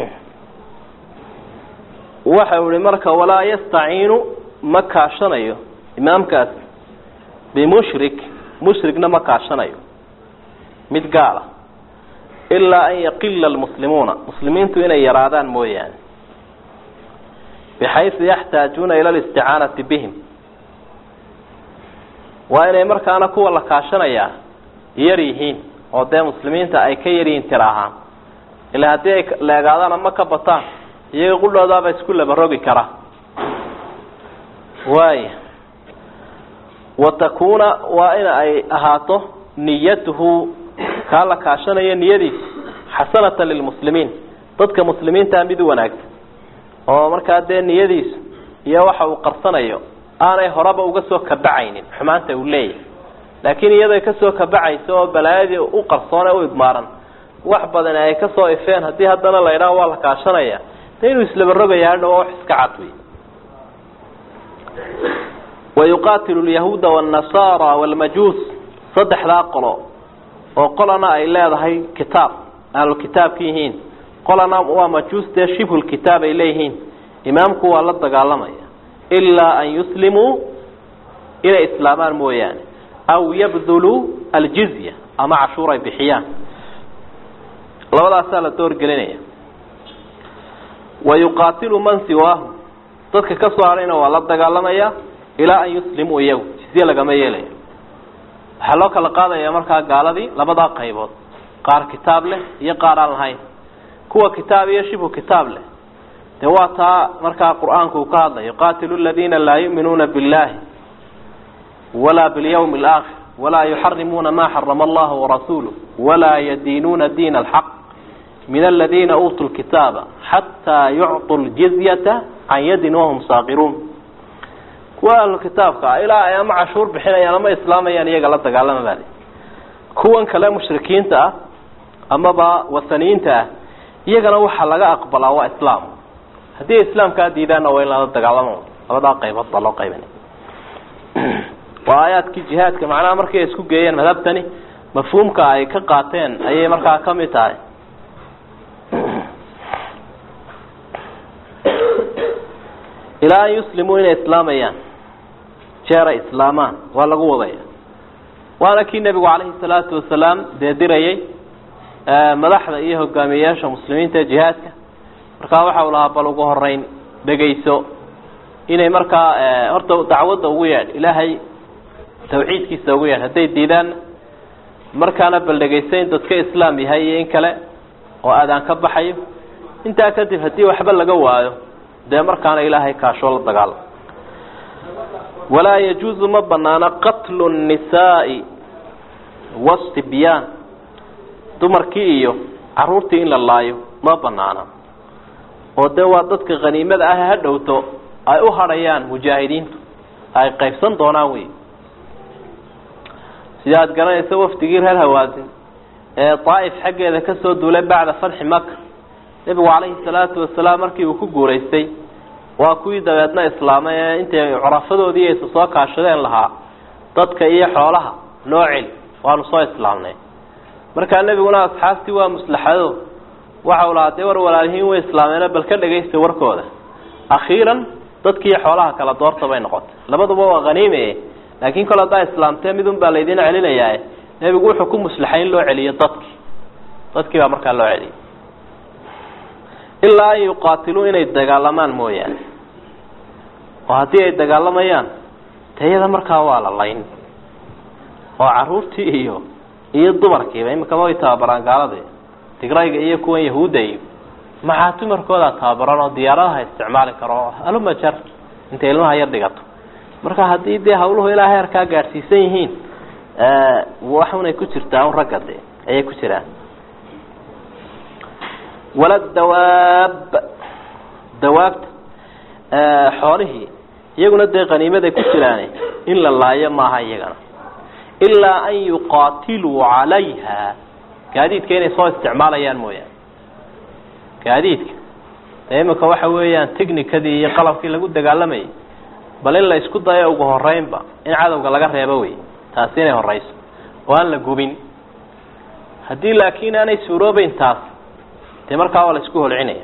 waxa uu ihi marka walaa yastaciinu ma kaashanayo imaamkaas bimushrik mushrigna ma kaashanayo mid gaala ilaa an yaqila almuslimuuna muslimiintu inay yaraadaan mooyaane bixaysu yaxtaajuuna ila listicaanati bihim waa inay markaana kuwa la kaashanayaa yar yihiin oo dee muslimiinta ay ka yaryihiin tir ahaan ilaa haddii ay leegaadaan ama ka bataan iyaga qudhoodaaba isku labarogi kara waaya wa takuuna waa in ay ahaato niyatuhu kaa la kaashanayo niyadiisa xasanatan lilmuslimiin dadka muslimiintaa mid u wanaagsan oo markaa dee niyadiisu iyo waxa uu qarsanayo aanay horeba uga soo kabacaynin xumaanta uu leeyahay laakiin iyaday kasoo kabacayso oo balaayadii u qarsoone u idmaaran wax badan ay kasoo ifeen haddii haddana la idhaha waa la kaashanaya de inuu islabarogaya hadha waa wax iska cad wey wayuqaatilu lyahuuda wاnnasaara wاlmajuus saddexdaa qolo oo qolana ay leedahay kitaab ahlukitaabka yihiin qolana waa majuus dee shibhulkitaab ay leeyihiin imaamku waa la dagaalamaya ilaa an yuslimuu inay islaamaan mooyaane aw yabduluu aljizya ama cashuur ay bixiyaan labadaasaa la doorgelinaya wayuqaatilu man siwaahu dadka ka soo hadhayna waa la dagaalamaya ilaa an yuslimuu iyagu jizye lagama yeelayo waxaa loo kala qaadaya markaa gaaladii labadaa qaybood qaar kitaab leh iyo qaar aan lahayn kuwa kitaab iyo shibhu kitaab leh dee waa taa markaa qur-aanku uu ka hadlayo qaatilu ladiina laa yu'minuuna biاllahi walaa biاlyawmi اlaakhir walaa yuxarimuuna ma xarama allahu warasuuluh walaa yadiinuuna diina alxaq min aladiina uutuu lkitaaba xataa yucطuu ljizyata can yadin wahum saaqiruun kuwa ahlu kitaabka ah ilaa ay ama cashuur bixinayaan ama islaamayaan iyaga la dagaalama baadi kuwan kale mushrikiinta ah amaba wasaniyiinta ah iyagana waxaa laga aqbalaa waa islaam haddii islaamkaa diidaanna waa in lala dagaalamo labadaa qaybood baa loo qaybinay waa aayaadkii jihaadka macnaha markay isku geeyeen madhabtani mafhuumka ay ka qaateen ayay markaa kamid tahay ilaa an yuslimuu inay islaamayaan jeeray islaamaan waa lagu wadaya waana kii nebigu calayhi salaatu wasalaam dee dirayay madaxda iyo hogaamiyeyaasha muslimiinta ee jihaadka markaa waxa uu lahaa bal ugu horeyn dhegayso inay markaa horta dacwadda ugu yeedh ilaahay tawxiidkiisa ugu yeedh hadday diidaanna markaana bal dhegayso in dadka islaam yahay iyo in kale oo aadaan ka baxayo intaa kadib haddii waxba laga waayo dee markaana ilaahay kaashoo la dagaalamo walaa yajuuzu ma banaano qatlu nnisaai wasibyaan dumarkii iyo caruurtii in la laayo ma banaana oo dee waa dadka khaniimada ah ha dhowto ay u hadhayaan mujaahidiintu ay qaybsan doonaan wey sida aad garanaysa wafdigii reer hawaasin ee daa'if xaggeeda kasoo duulay bacda fatxi maka nebigu calayhi salaatu wasalaam markii uu ku guuraystay waa kuwii dabeedna islaamay ee intay curafadoodii aysa soo kaashadeen lahaa dadka iyo xoolaha noo celi waanu soo islaamnay markaa nebiguna asxaabtii waa muslaxado waxau lahaa dee war walaalihiin way islaameeno bal ka dhagaysta warkooda akhiiran dadkiiyo xoolaha kala doorta bay noqotay labaduba waa haniime laakiin kol haddaa islaamtee midun baa laydin celinayaa nebigu wuxuu ku muslaxay in loo celiyo dadkii dadkii baa markaa loo celiyay ilaa an yuqaatiluu inay dagaalamaan mooyaane oo haddii ay dagaalamayaan tayada markaa waa la layn oo caruurtii iyo iyo dumarkiiba imikama way tababaraan gaalada tigrayga iyo kuwan yahuudda iyo maxaa dumarkoodaa tababaran oo diyaaradaha isticmaali karo aluma jar intay ilmaha yar dhigato marka haddii dee hawluhu ilaa heerkaa gaadhsiisan yihiin waxunay ku jirtaa un ragga de ayay ku jiraan wala dawaab dawaabta xoolihii iyaguna dee qaniimaday ku jiraan in la laayo maaha iyagana ilaa an yuqaatiluu calayha gaadiidka inay soo isticmaalayaan mooyaane gaadiidka dee imika waxa weeyaan technicadii iyo qalabkii lagu dagaalamayay bal in la isku dayo ugu horeynba in cadowga laga reebo wey taasi inay horeyso oo aan la gubin haddii laakiin aanay suuroobeyn taas dee markaa waa la isku holcinaya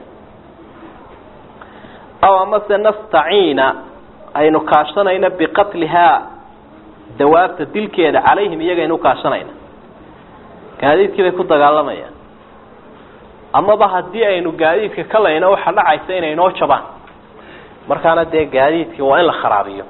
aw amase nastaciina aynu kaashanayna biqatlihaa dawaabta dilkeeda calayhim iyagaynu kaashanayna gaadiidkii bay ku dagaalamayaan amaba haddii aynu gaadiidka ka layno waxa dhacaysa inay noo jabaan markaana dee gaadiidkii waa in la kharaabiyo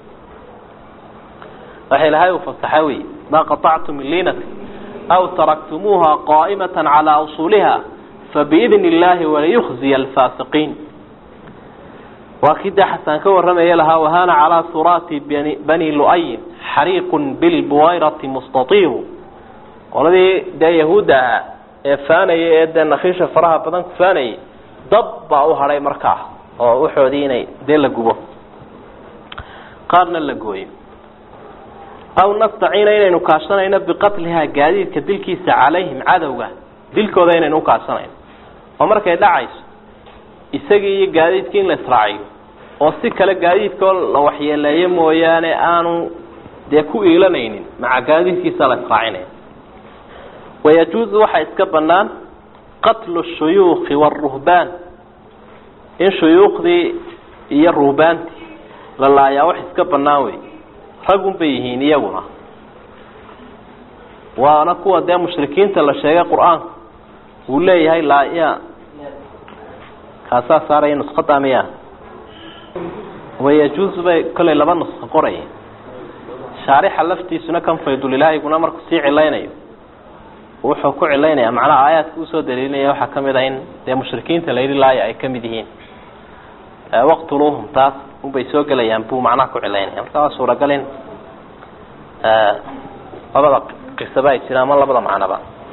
waxa ilahay uu fasaxa wey maa qaطactum min liinati aw taraktumuuha qaa'imata calaa usuuliha fabiidni illaahi waliyukhziya alfaasiqiin waa kii dee xasaan ka warramaya lahaa wahana calaa suraati bani lu'ayin xariiqun bilbuwayrati mustatiiru qoladii dee yahuudda ahaa ee faanaya ee dee nakhiisha faraha badan ku faanayay dab baa u hadhay markaa oo waxoodii inay dee la gubo qaarna la gooyo aw nastaciina inaynu kaashanayno biqatlihaa gaadiidka dilkiisa calayhim cadowga dilkooda inaynu ukaashanayno oo markay dhacayso isagii iyo gaadiidkii in la israaciyo oo si kale gaadiidkoo la waxyeeleeyo mooyaane aanu dee ku iilanaynin maca gaadiidkiisa la israacinaya wayajuuzu waxaa iska banaan qatlu shuyuukhi waaruhbaan in shuyuukhdii iyo ruhbaantii la laayaa wax iska banaan wey ragun bay yihiin iyaguna waana kuwa dee mushrikiinta la sheegay qur-aanku uu leeyahay laaya kaasaa saaraya nusqada miya wayajuuzu bay kollay laba nusqo qoraya shaarixa laftiisuna kan faydulilaahiguna markuu sii cilaynayo wuxuu ku cilaynaya macnaha aayaadka usoo daliilinaya waxaa kamid ah in dee mushrikiinta la yidhi laaya ay kamid yihiin waqtuluuhum taas unbay soo gelayaan buu macnaha ku cilaynaya marka waa suuragal in labada qisaba ay jiraan ama labada macnoba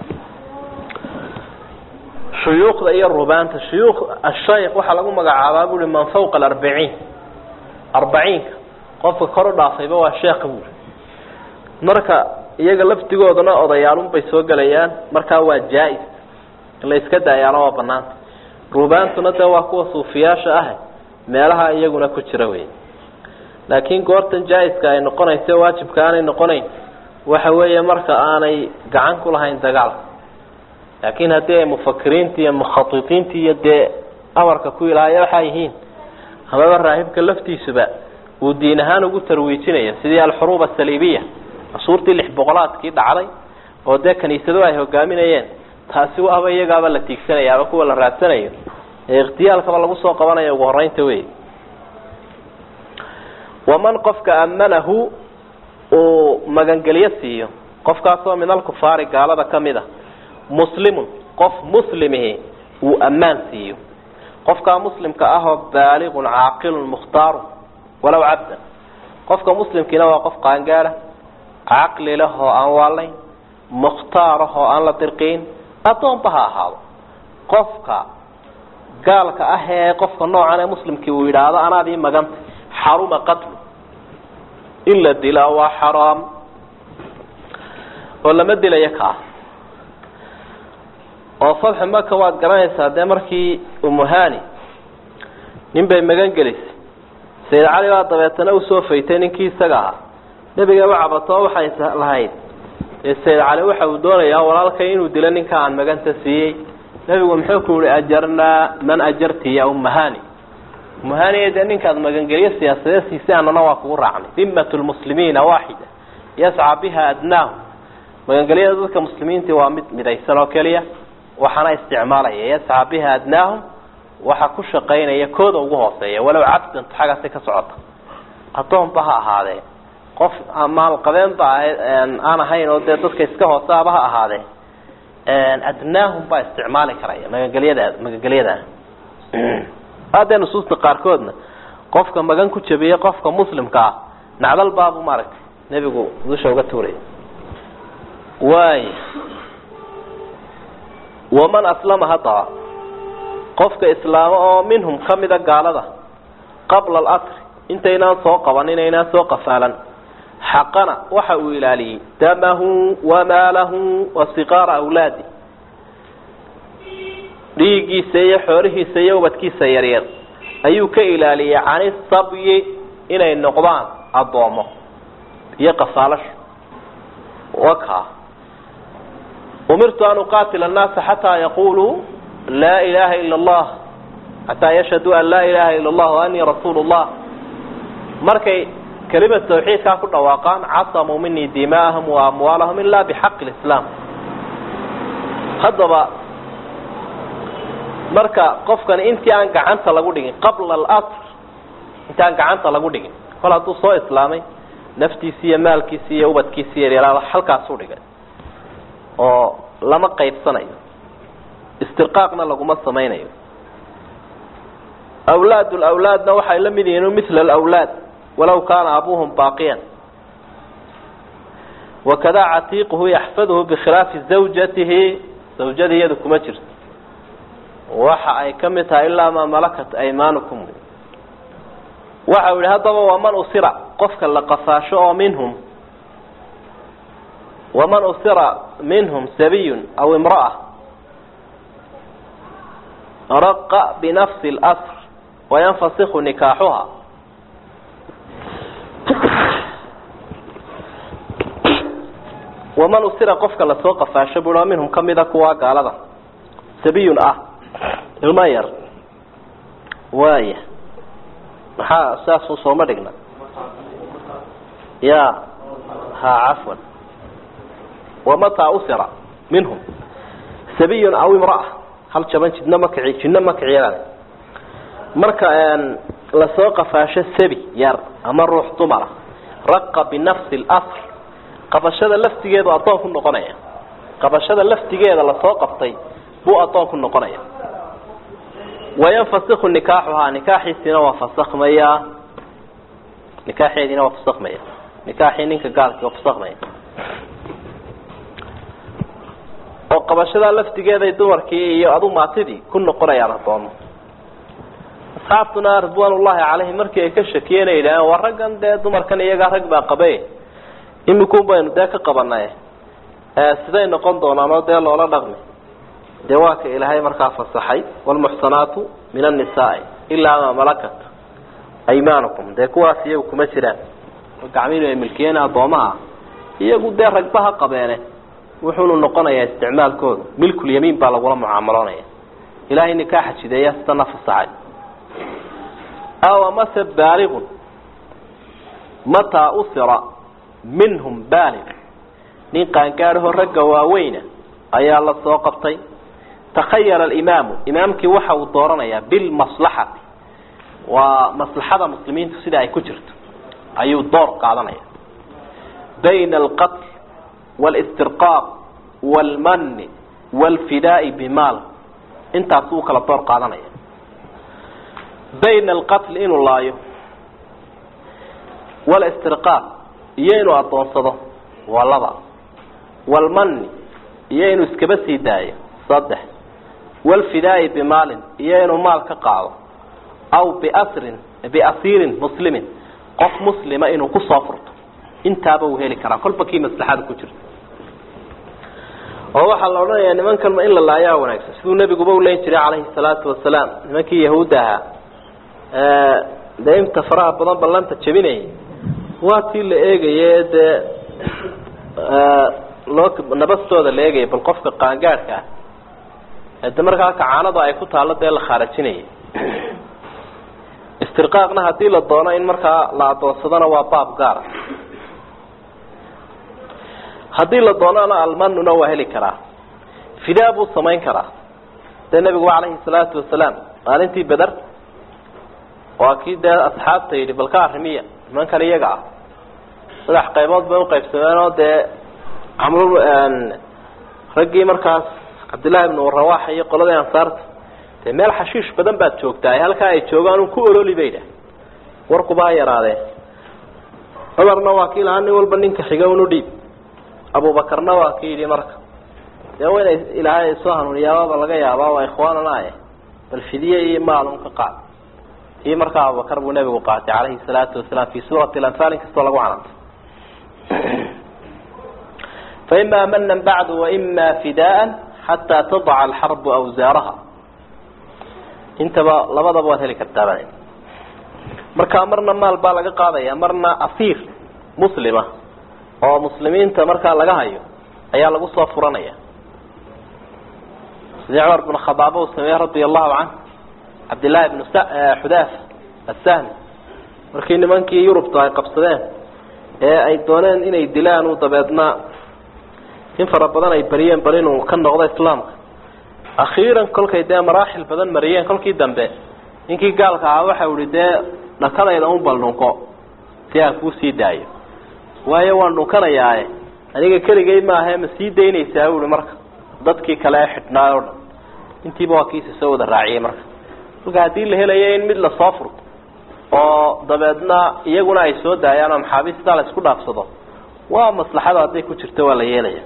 shuyuukhda iyo rubaanta shuyuukh ashayk waxaa lagu magacaabaa bui man fawqa alarbaciin arbaciinka qofka kor u dhaafayba waa sheekha buuri marka iyaga laftigooduna odayaalunbay soo gelayaan markaa waa jaa-is in la iska daayaalo waa banaanta rubaantuna dee waa kuwa suufiyaasha ah meelaha iyaguna ku jira wey laakiin goortan jaa-iska ay noqonayso waajibka aanay noqonayn waxa weeye marka aanay gacan ku lahayn dagaalka laakiin haddii ay mufakiriinta iyo mukhaiiinta iyo dee amarka ku ilaaya waxaa yihiin amaba raahibka laftiisuba uu diin ahaan ugu tarwiijinaya sidii alxuruub asaliibiya casuurtii lix boqolaadkii dhacday oo dee kaniisadu ay hogaaminayeen taasi waaba iyagaaba la tiigsanaya ama kuwa la raadsanayo ee ikhtiyaalkaba lagu soo qabanayo ugu horeynta wey waman qofka amanahu uu magangelyo siiyo qofkaasoo min alkufaari gaalada kamid a muslimun qof muslimihi uu ammaan siiyo qofkaa muslimka ahoo baaliqun caaqilun mukhtaaru walow cabdan qofka muslimkiina waa qof qaangaada caqli leh oo aan waalayn mukhtaar ah oo aan la dirqiin addoonba ha ahaado qofka gaalka ah ee qofka noocan ee muslimkii uu yidhaahdo anaadii maganta xaruma qatlu in la dilaa waa xaraam oo lama dilayo kaa oo fatxu maka waad garanaysaa dee markii umuhani nin bay magan gelisay sayid cali baa dabeetana usoo faytay ninkii isaga ahaa nebiga u cabatoo waxay lahayd dee sayid cali waxa uu doonayaa walaalkay inuu dilo ninka aan maganta siiyey nebigu muxuu ku yihi ajarnaa man ajarti ya umahani umahani dee ninkaad magangelyo siyaasadeed siisay anana waa kugu raacnay dimat lmuslimiina waaxida yascaa biha adnaahu magangelyada dadka muslimiintii waa mid midaysan oo keliya waxaana isticmaalaya yascaa biha adnaahum waxa ku shaqaynaya kooda ugu hooseeya walow cabdan xaggaasi ka socota addoonba ha ahaadee qof maalqabeenba aan ahayn oo dee dadka iska hoosaaba ha ahaadee adnaahum baa isticmaali karaya magangelyada magangelyada haddee nusuusta qaarkoodna qofka magan ku jabiya qofka muslimka ah nacdal baabu maaragtay nebigu dusha uga tuuraya waay waman aslama haddaba qofka islaamo oo minhum kamida gaalada qabla alasri intaynaan soo qaban inaynaan soo qafaalan xaqana waxa uu ilaaliyey damahu wamaalahu wasiqaara awlaadi dhiiggiisa iyo xoolihiisa iyo ubadkiisa yaryar ayuu ka ilaaliyey cani sabyi inay noqdaan addoomo iyo qafaalasho waka umirtu an uqaatila annaasa xataa yaquluu laa ilaha ila allah xataa yashhaduu an laa ilaha ila allah waanii rasuulu llah markay kelimad tawxiidkaa ku dhawaaqaan casamuu minii dimaahum wa amwaalahum ila bixaqi lislaam haddaba marka qofkani intii aan gacanta lagu dhigin qabla alasr intii aan gacanta lagu dhigin kol hadduu soo islaamay naftiisi iyo maalkiisi iyo ubadkiisi yaryaraada halkaasuu dhigay oo lama qaybsanayo istirqaaqna laguma samaynayo awlaad lawlaadna waxay la mid yihiin mila alawlaad walaw kaana abuuhum baaqiyan wakada catiiquhu yaxfaduhu bikhilaafi zawjatihi zawjadii iyadu kuma jirto waxa ay ka mid tahay ilaa maa malakat aymaanukum waxa uu yihi haddaba waman usira qofka la qafaasho oo minhum waman usira minhum sabiyun aw imra'a raqa binafsi اlasr wayanfasikhu nikaaxuha waman usira qofka lasoo qafaasho bui oo minhum kamida kuwa gaalada sabiyun ah ilma yar waaya maxaa saasuu sooma dhigna ya ha cafwan wamataa usira minhum sabiyun aw imra'a hal jaban jidna ma kici jidna ma kiciyaan marka lasoo qafaasho sabi yar ama ruux dumara raqa binafsi اlasr qabashada laftigeedu addoon ku noqonaya qabashada laftigeeda lasoo qabtay buu addoon ku noqonaya wayanfasikhu nikaaxuhaa nikaaxiisiina waa fasakmaya nikaaxeediina waa fasakmaya nikaaxii ninka gaalki waa fasakmaya oo qabashadaa laftigeeday dumarkii iyo adu maatidii ku noqonayaan addoomo asxaabtuna ridwaan ullahi calayhim markii ay ka shakiyeen ay yidhaaheen waa raggan dee dumarkan iyagaa rag baa qabe imikun baynu dee ka qabanay siday noqon doonaan oo dee loola dhaqmi dee waa ka ilaahay markaa fasaxay wlmuxsanaatu min annisaai ilaa maa malakat aymaanukum dee kuwaas iyagu kuma jiraan oo gacmiinu ay milkiyeen addoomaha iyagu dee ragba ha qabeene wuxuunu noqonayaa isticmaalkoodu milkulyamiin baa lagula mucaamaloonaya ilaahay nikaaxa jideeya sidana fasaxay aw amase baaligun mataa usira minhum baalig nin qaangaadhahoo ragga waaweyna ayaa la soo qabtay takhayara alimaamu imaamkii waxa uu dooranayaa bilmaslaxati waa maslaxada muslimiintu sida ay ku jirto ayuu door qaadanaya bayna alqatl walistirqaaq waalmanni waalfidaai bimaal intaas uu kala door qaadanaya bayna alqatl inuu laayo walistirqaaq iyo inuu addoonsado waa laba walmanni iyo inuu iskaba sii daayo saddex walfidaa'i bimaalin iyo inuu maal ka qaado aw biasrin biasiirin muslimin qof muslima inuu kusoo furto intaaba uu heli karaa kolba kii maslaxada ku jirta oo waxaa la odhanayaa nimankan in la laayaa wanaagsan siduu nebiguba uleyn jiray calayhi salaatu wasalaam nimankii yahuudda ahaa dee inta faraha badan ballanta jebinayay waa tii la eegaye dee loo nabastooda la eegaya bal qofka qaangaadhka ah de markaa kacaanada ay ku taalo dee la khaarajinayay istirqaaqna haddii la doono in markaa la adoonsadona waa baab gaara haddii la doonana almanuna waa heli karaa fidaa buu samayn karaa dee nebigu calayhi salaatu wasalaam maalintii beder waa kii dee asxaabta yidhi balka arrimiya nimankan iyaga ah saddex qaybood bay uqaybsameen oo dee camru raggii markaas cabdillahi ibnu rawaxa iyo qoladii ansaarta dee meel xashiish badan baad joogtaa halkaa ay joogaan un ku ololi bay dhah warkuba ha yaraadeen cumarna waa kii lahaa nin walba ninka xiga unu dhiib abubakarna waa ki yidhi marka dee wa inay ilaahay soo hanuuniyaababa laga yaabaa waa ikhwaanana eh bal fidiye iyo maalun ka qaad kii markaa abubakar buu nebigu qaatay calayhi salaatu wasalaam fi suurati lanfaal in kastoo lagu canantay faima manan bacdu waima fidaan xataa tadaca alxarbu awsaaraha intaba labadaba waad heli kartaaba markaa marna maal baa laga qaadaya marna asiir muslima oo muslimiinta markaa laga hayo ayaa lagu soo furanaya sidii cumar bn khadaaba uu sameeyey radia allahu canh cabdillahi bnu xudaaf assahmi markii nimankii yurubta ay qabsadeen ee ay dooneen inay dilaan uu dabeedna in fara badan ay bariyeen bal inuu ka noqdo islaamka akhiiran kolkay dee maraaxil badan mariyeen kolkii dambe ninkii gaalka ahaa waxau ihi dee dhakadayda un bal dhunko si aan kuu sii daayo waayo waan dhunkanayaae aniga keligay maahae ma sii daynaysaa ui marka dadkii kale ee xidhnaay o dhan intiiba waa kiisa soo wada raaciyey marka marka haddii la helayo in mid lasoo furto oo dabeedna iyaguna ay soo daayaan oo maxaabiistaa la isku dhaafsado waa maslaxada hadday ku jirto waa la yeelaya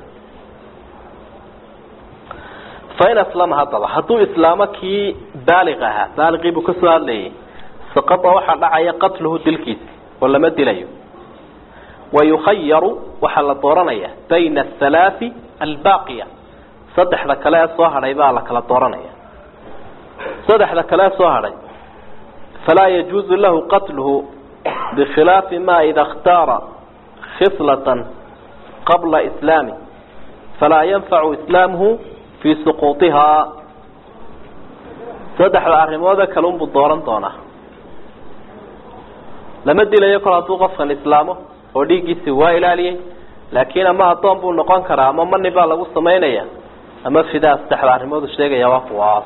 fain aslama haddaba hadduu islaamo kii baaliq ahaa baaliqii buu kasoo hadlayay saqada waxaa dhacaya qatluhu dilkiisa oo lama dilayo wayukhayaru waxaa la dooranaya bayna athalaai albaaqiya saddexda kale ee soo hadhay baa la kala dooranaya saddexda kale ee soo hadhay falaa yajuuzu lahu qatluhu bikhilaafi ma ida اkhtaara khislatan qabla islaami falaa yanfacu islaamuhu fii suquutihaa saddexda arrimoode kale unbuu dooran doonaa lama dilayo kol hadduu qofkan islaamo oo dhiiggiisi waa ilaaliyey laakiin ama addoon buu noqon karaa ama mani baa lagu samaynaya ama fidaa saddexda arrimoodu sheegaya waa kuwaas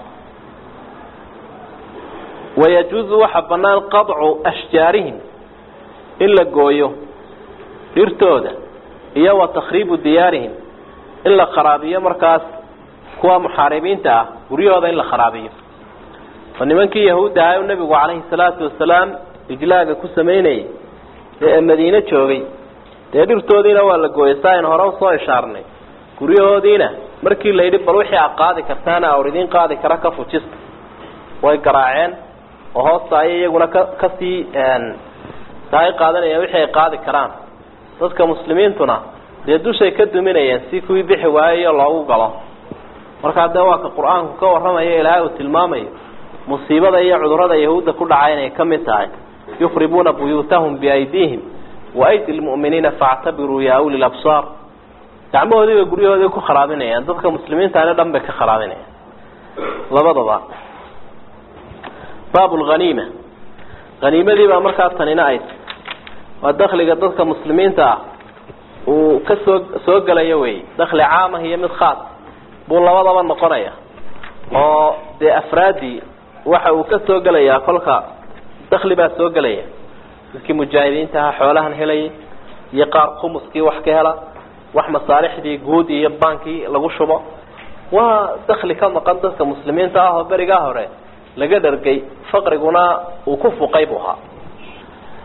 wayajuuzu waxaa banaan qadcu ashjaarihim in la gooyo dhirtooda iyo wa takhriibu diyaarihim in la kharaabiyo markaas kuwa muxaaribiinta ah guryahooda in la kharaabiyo oo nimankii yahuudda ahay u nebigu calayhi salaatu wasalaam ijlaaga ku samaynayay ee madiine joogay dee dhirtoodiina waa la gooyay saa aynu hore usoo ishaarnay guryahoodiina markii la yidhi bal wixii aad qaadi kartaana awr idiin qaadi kara ka fujista way garaaceen oo hoosta ayay iyaguna ka kasii saay qaadanayeen wixii ay qaadi karaan dadka muslimiintuna dee dushay ka duminayeen si kuwii bixi waayayo loogu galo markaa dee waa ka qur-aanku ka warramayo ilaahay uu tilmaamayo musiibada iyo cudurada yahuudda ku dhacay inay ka mid tahay yukribuuna buyuutahum biaydiihim waaydi lmu'miniina faactabiruu ya uli labsaar gacmahoodii bay guryahoodii ku kharaabinayaan dadka muslimiintaani dhan bay ka kharaabinayaan labadaba baab lhaniima haniimadii baa markaa tanina ayd waa dakliga dadka muslimiinta ah uu ka soo soo gelayo wey dakli caamah iyo mid khaas buu labadaba noqonaya oo dee afraadii waxa uu ka soo gelayaa kolka dakli baa soo gelaya dadkii mujaahidiinta ahaa xoolahan helayay iyo qaar khumuskii wax ka hela wax masaalixdii guud iyo baankii lagu shubo waa dakli ka maqan dadka muslimiinta ah oo berigaa hore laga dhargay faqriguna uu ku fuqay buu ahaa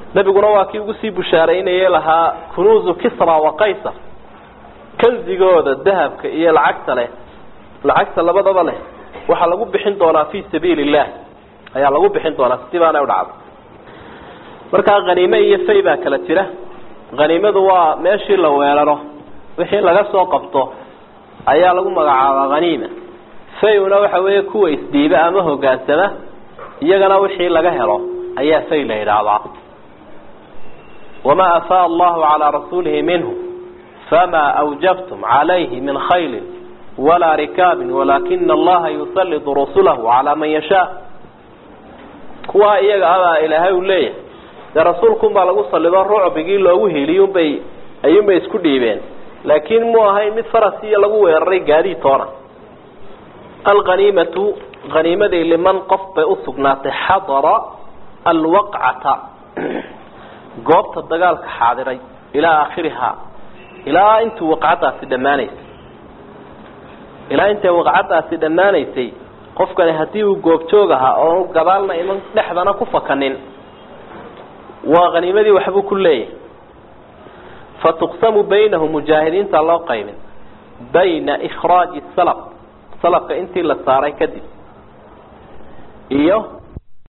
nebiguna waa kii ugu sii bushaaraynayay lahaa kunuuzu kisra wa qaysar kanzigooda dahabka iyo lacagta leh lacagta labadaba leh waxaa lagu bixin doonaa fi sabiili illah ayaa lagu bixin doonaa sidii baana udhacday markaa khaniime iyo fay baa kala jira khaniimadu waa meeshii la weeraro wixii laga soo qabto ayaa lagu magacaabaa haniima fay-una waxa weeye kuwa isdiiba ama hogaansama iyagana wixii laga helo ayaa fay la yidhaahdaa wamaa afaa allahu calaa rasuulihi minhu famaa awjabtum calayhi min khayli walaa rikaabin walaakina allaha yusalidu rasulahu calaa man yashaa kuwaa iyaga abaa ilaahay uu leeyahay dee rasuulkunbaa lagu salido rucbigii loogu heliyunbay ayuunbay isku dhiibeen laakiin mu ahayn mid farasiya lagu weeraray gaadiid toona alghaniimatu haniimadii liman qof bay usugnaatay xadara alwaqcata goobta dagaalka xaadiray ilaa aakhirihaa ilaa intuu waqcadaasi dhammaanaysay ilaa intay waqcadaasi dhammaanaysay qofkani haddii uu goobjoog ahaa oo gadaalna iman dhexdana ku fakanin waa haniimadii waxbuu ku leeyahay fatuqsamu baynahu mujaahidiinta loo qaymin bayna ikhraaji salab salabka intii la saaray kadib iyo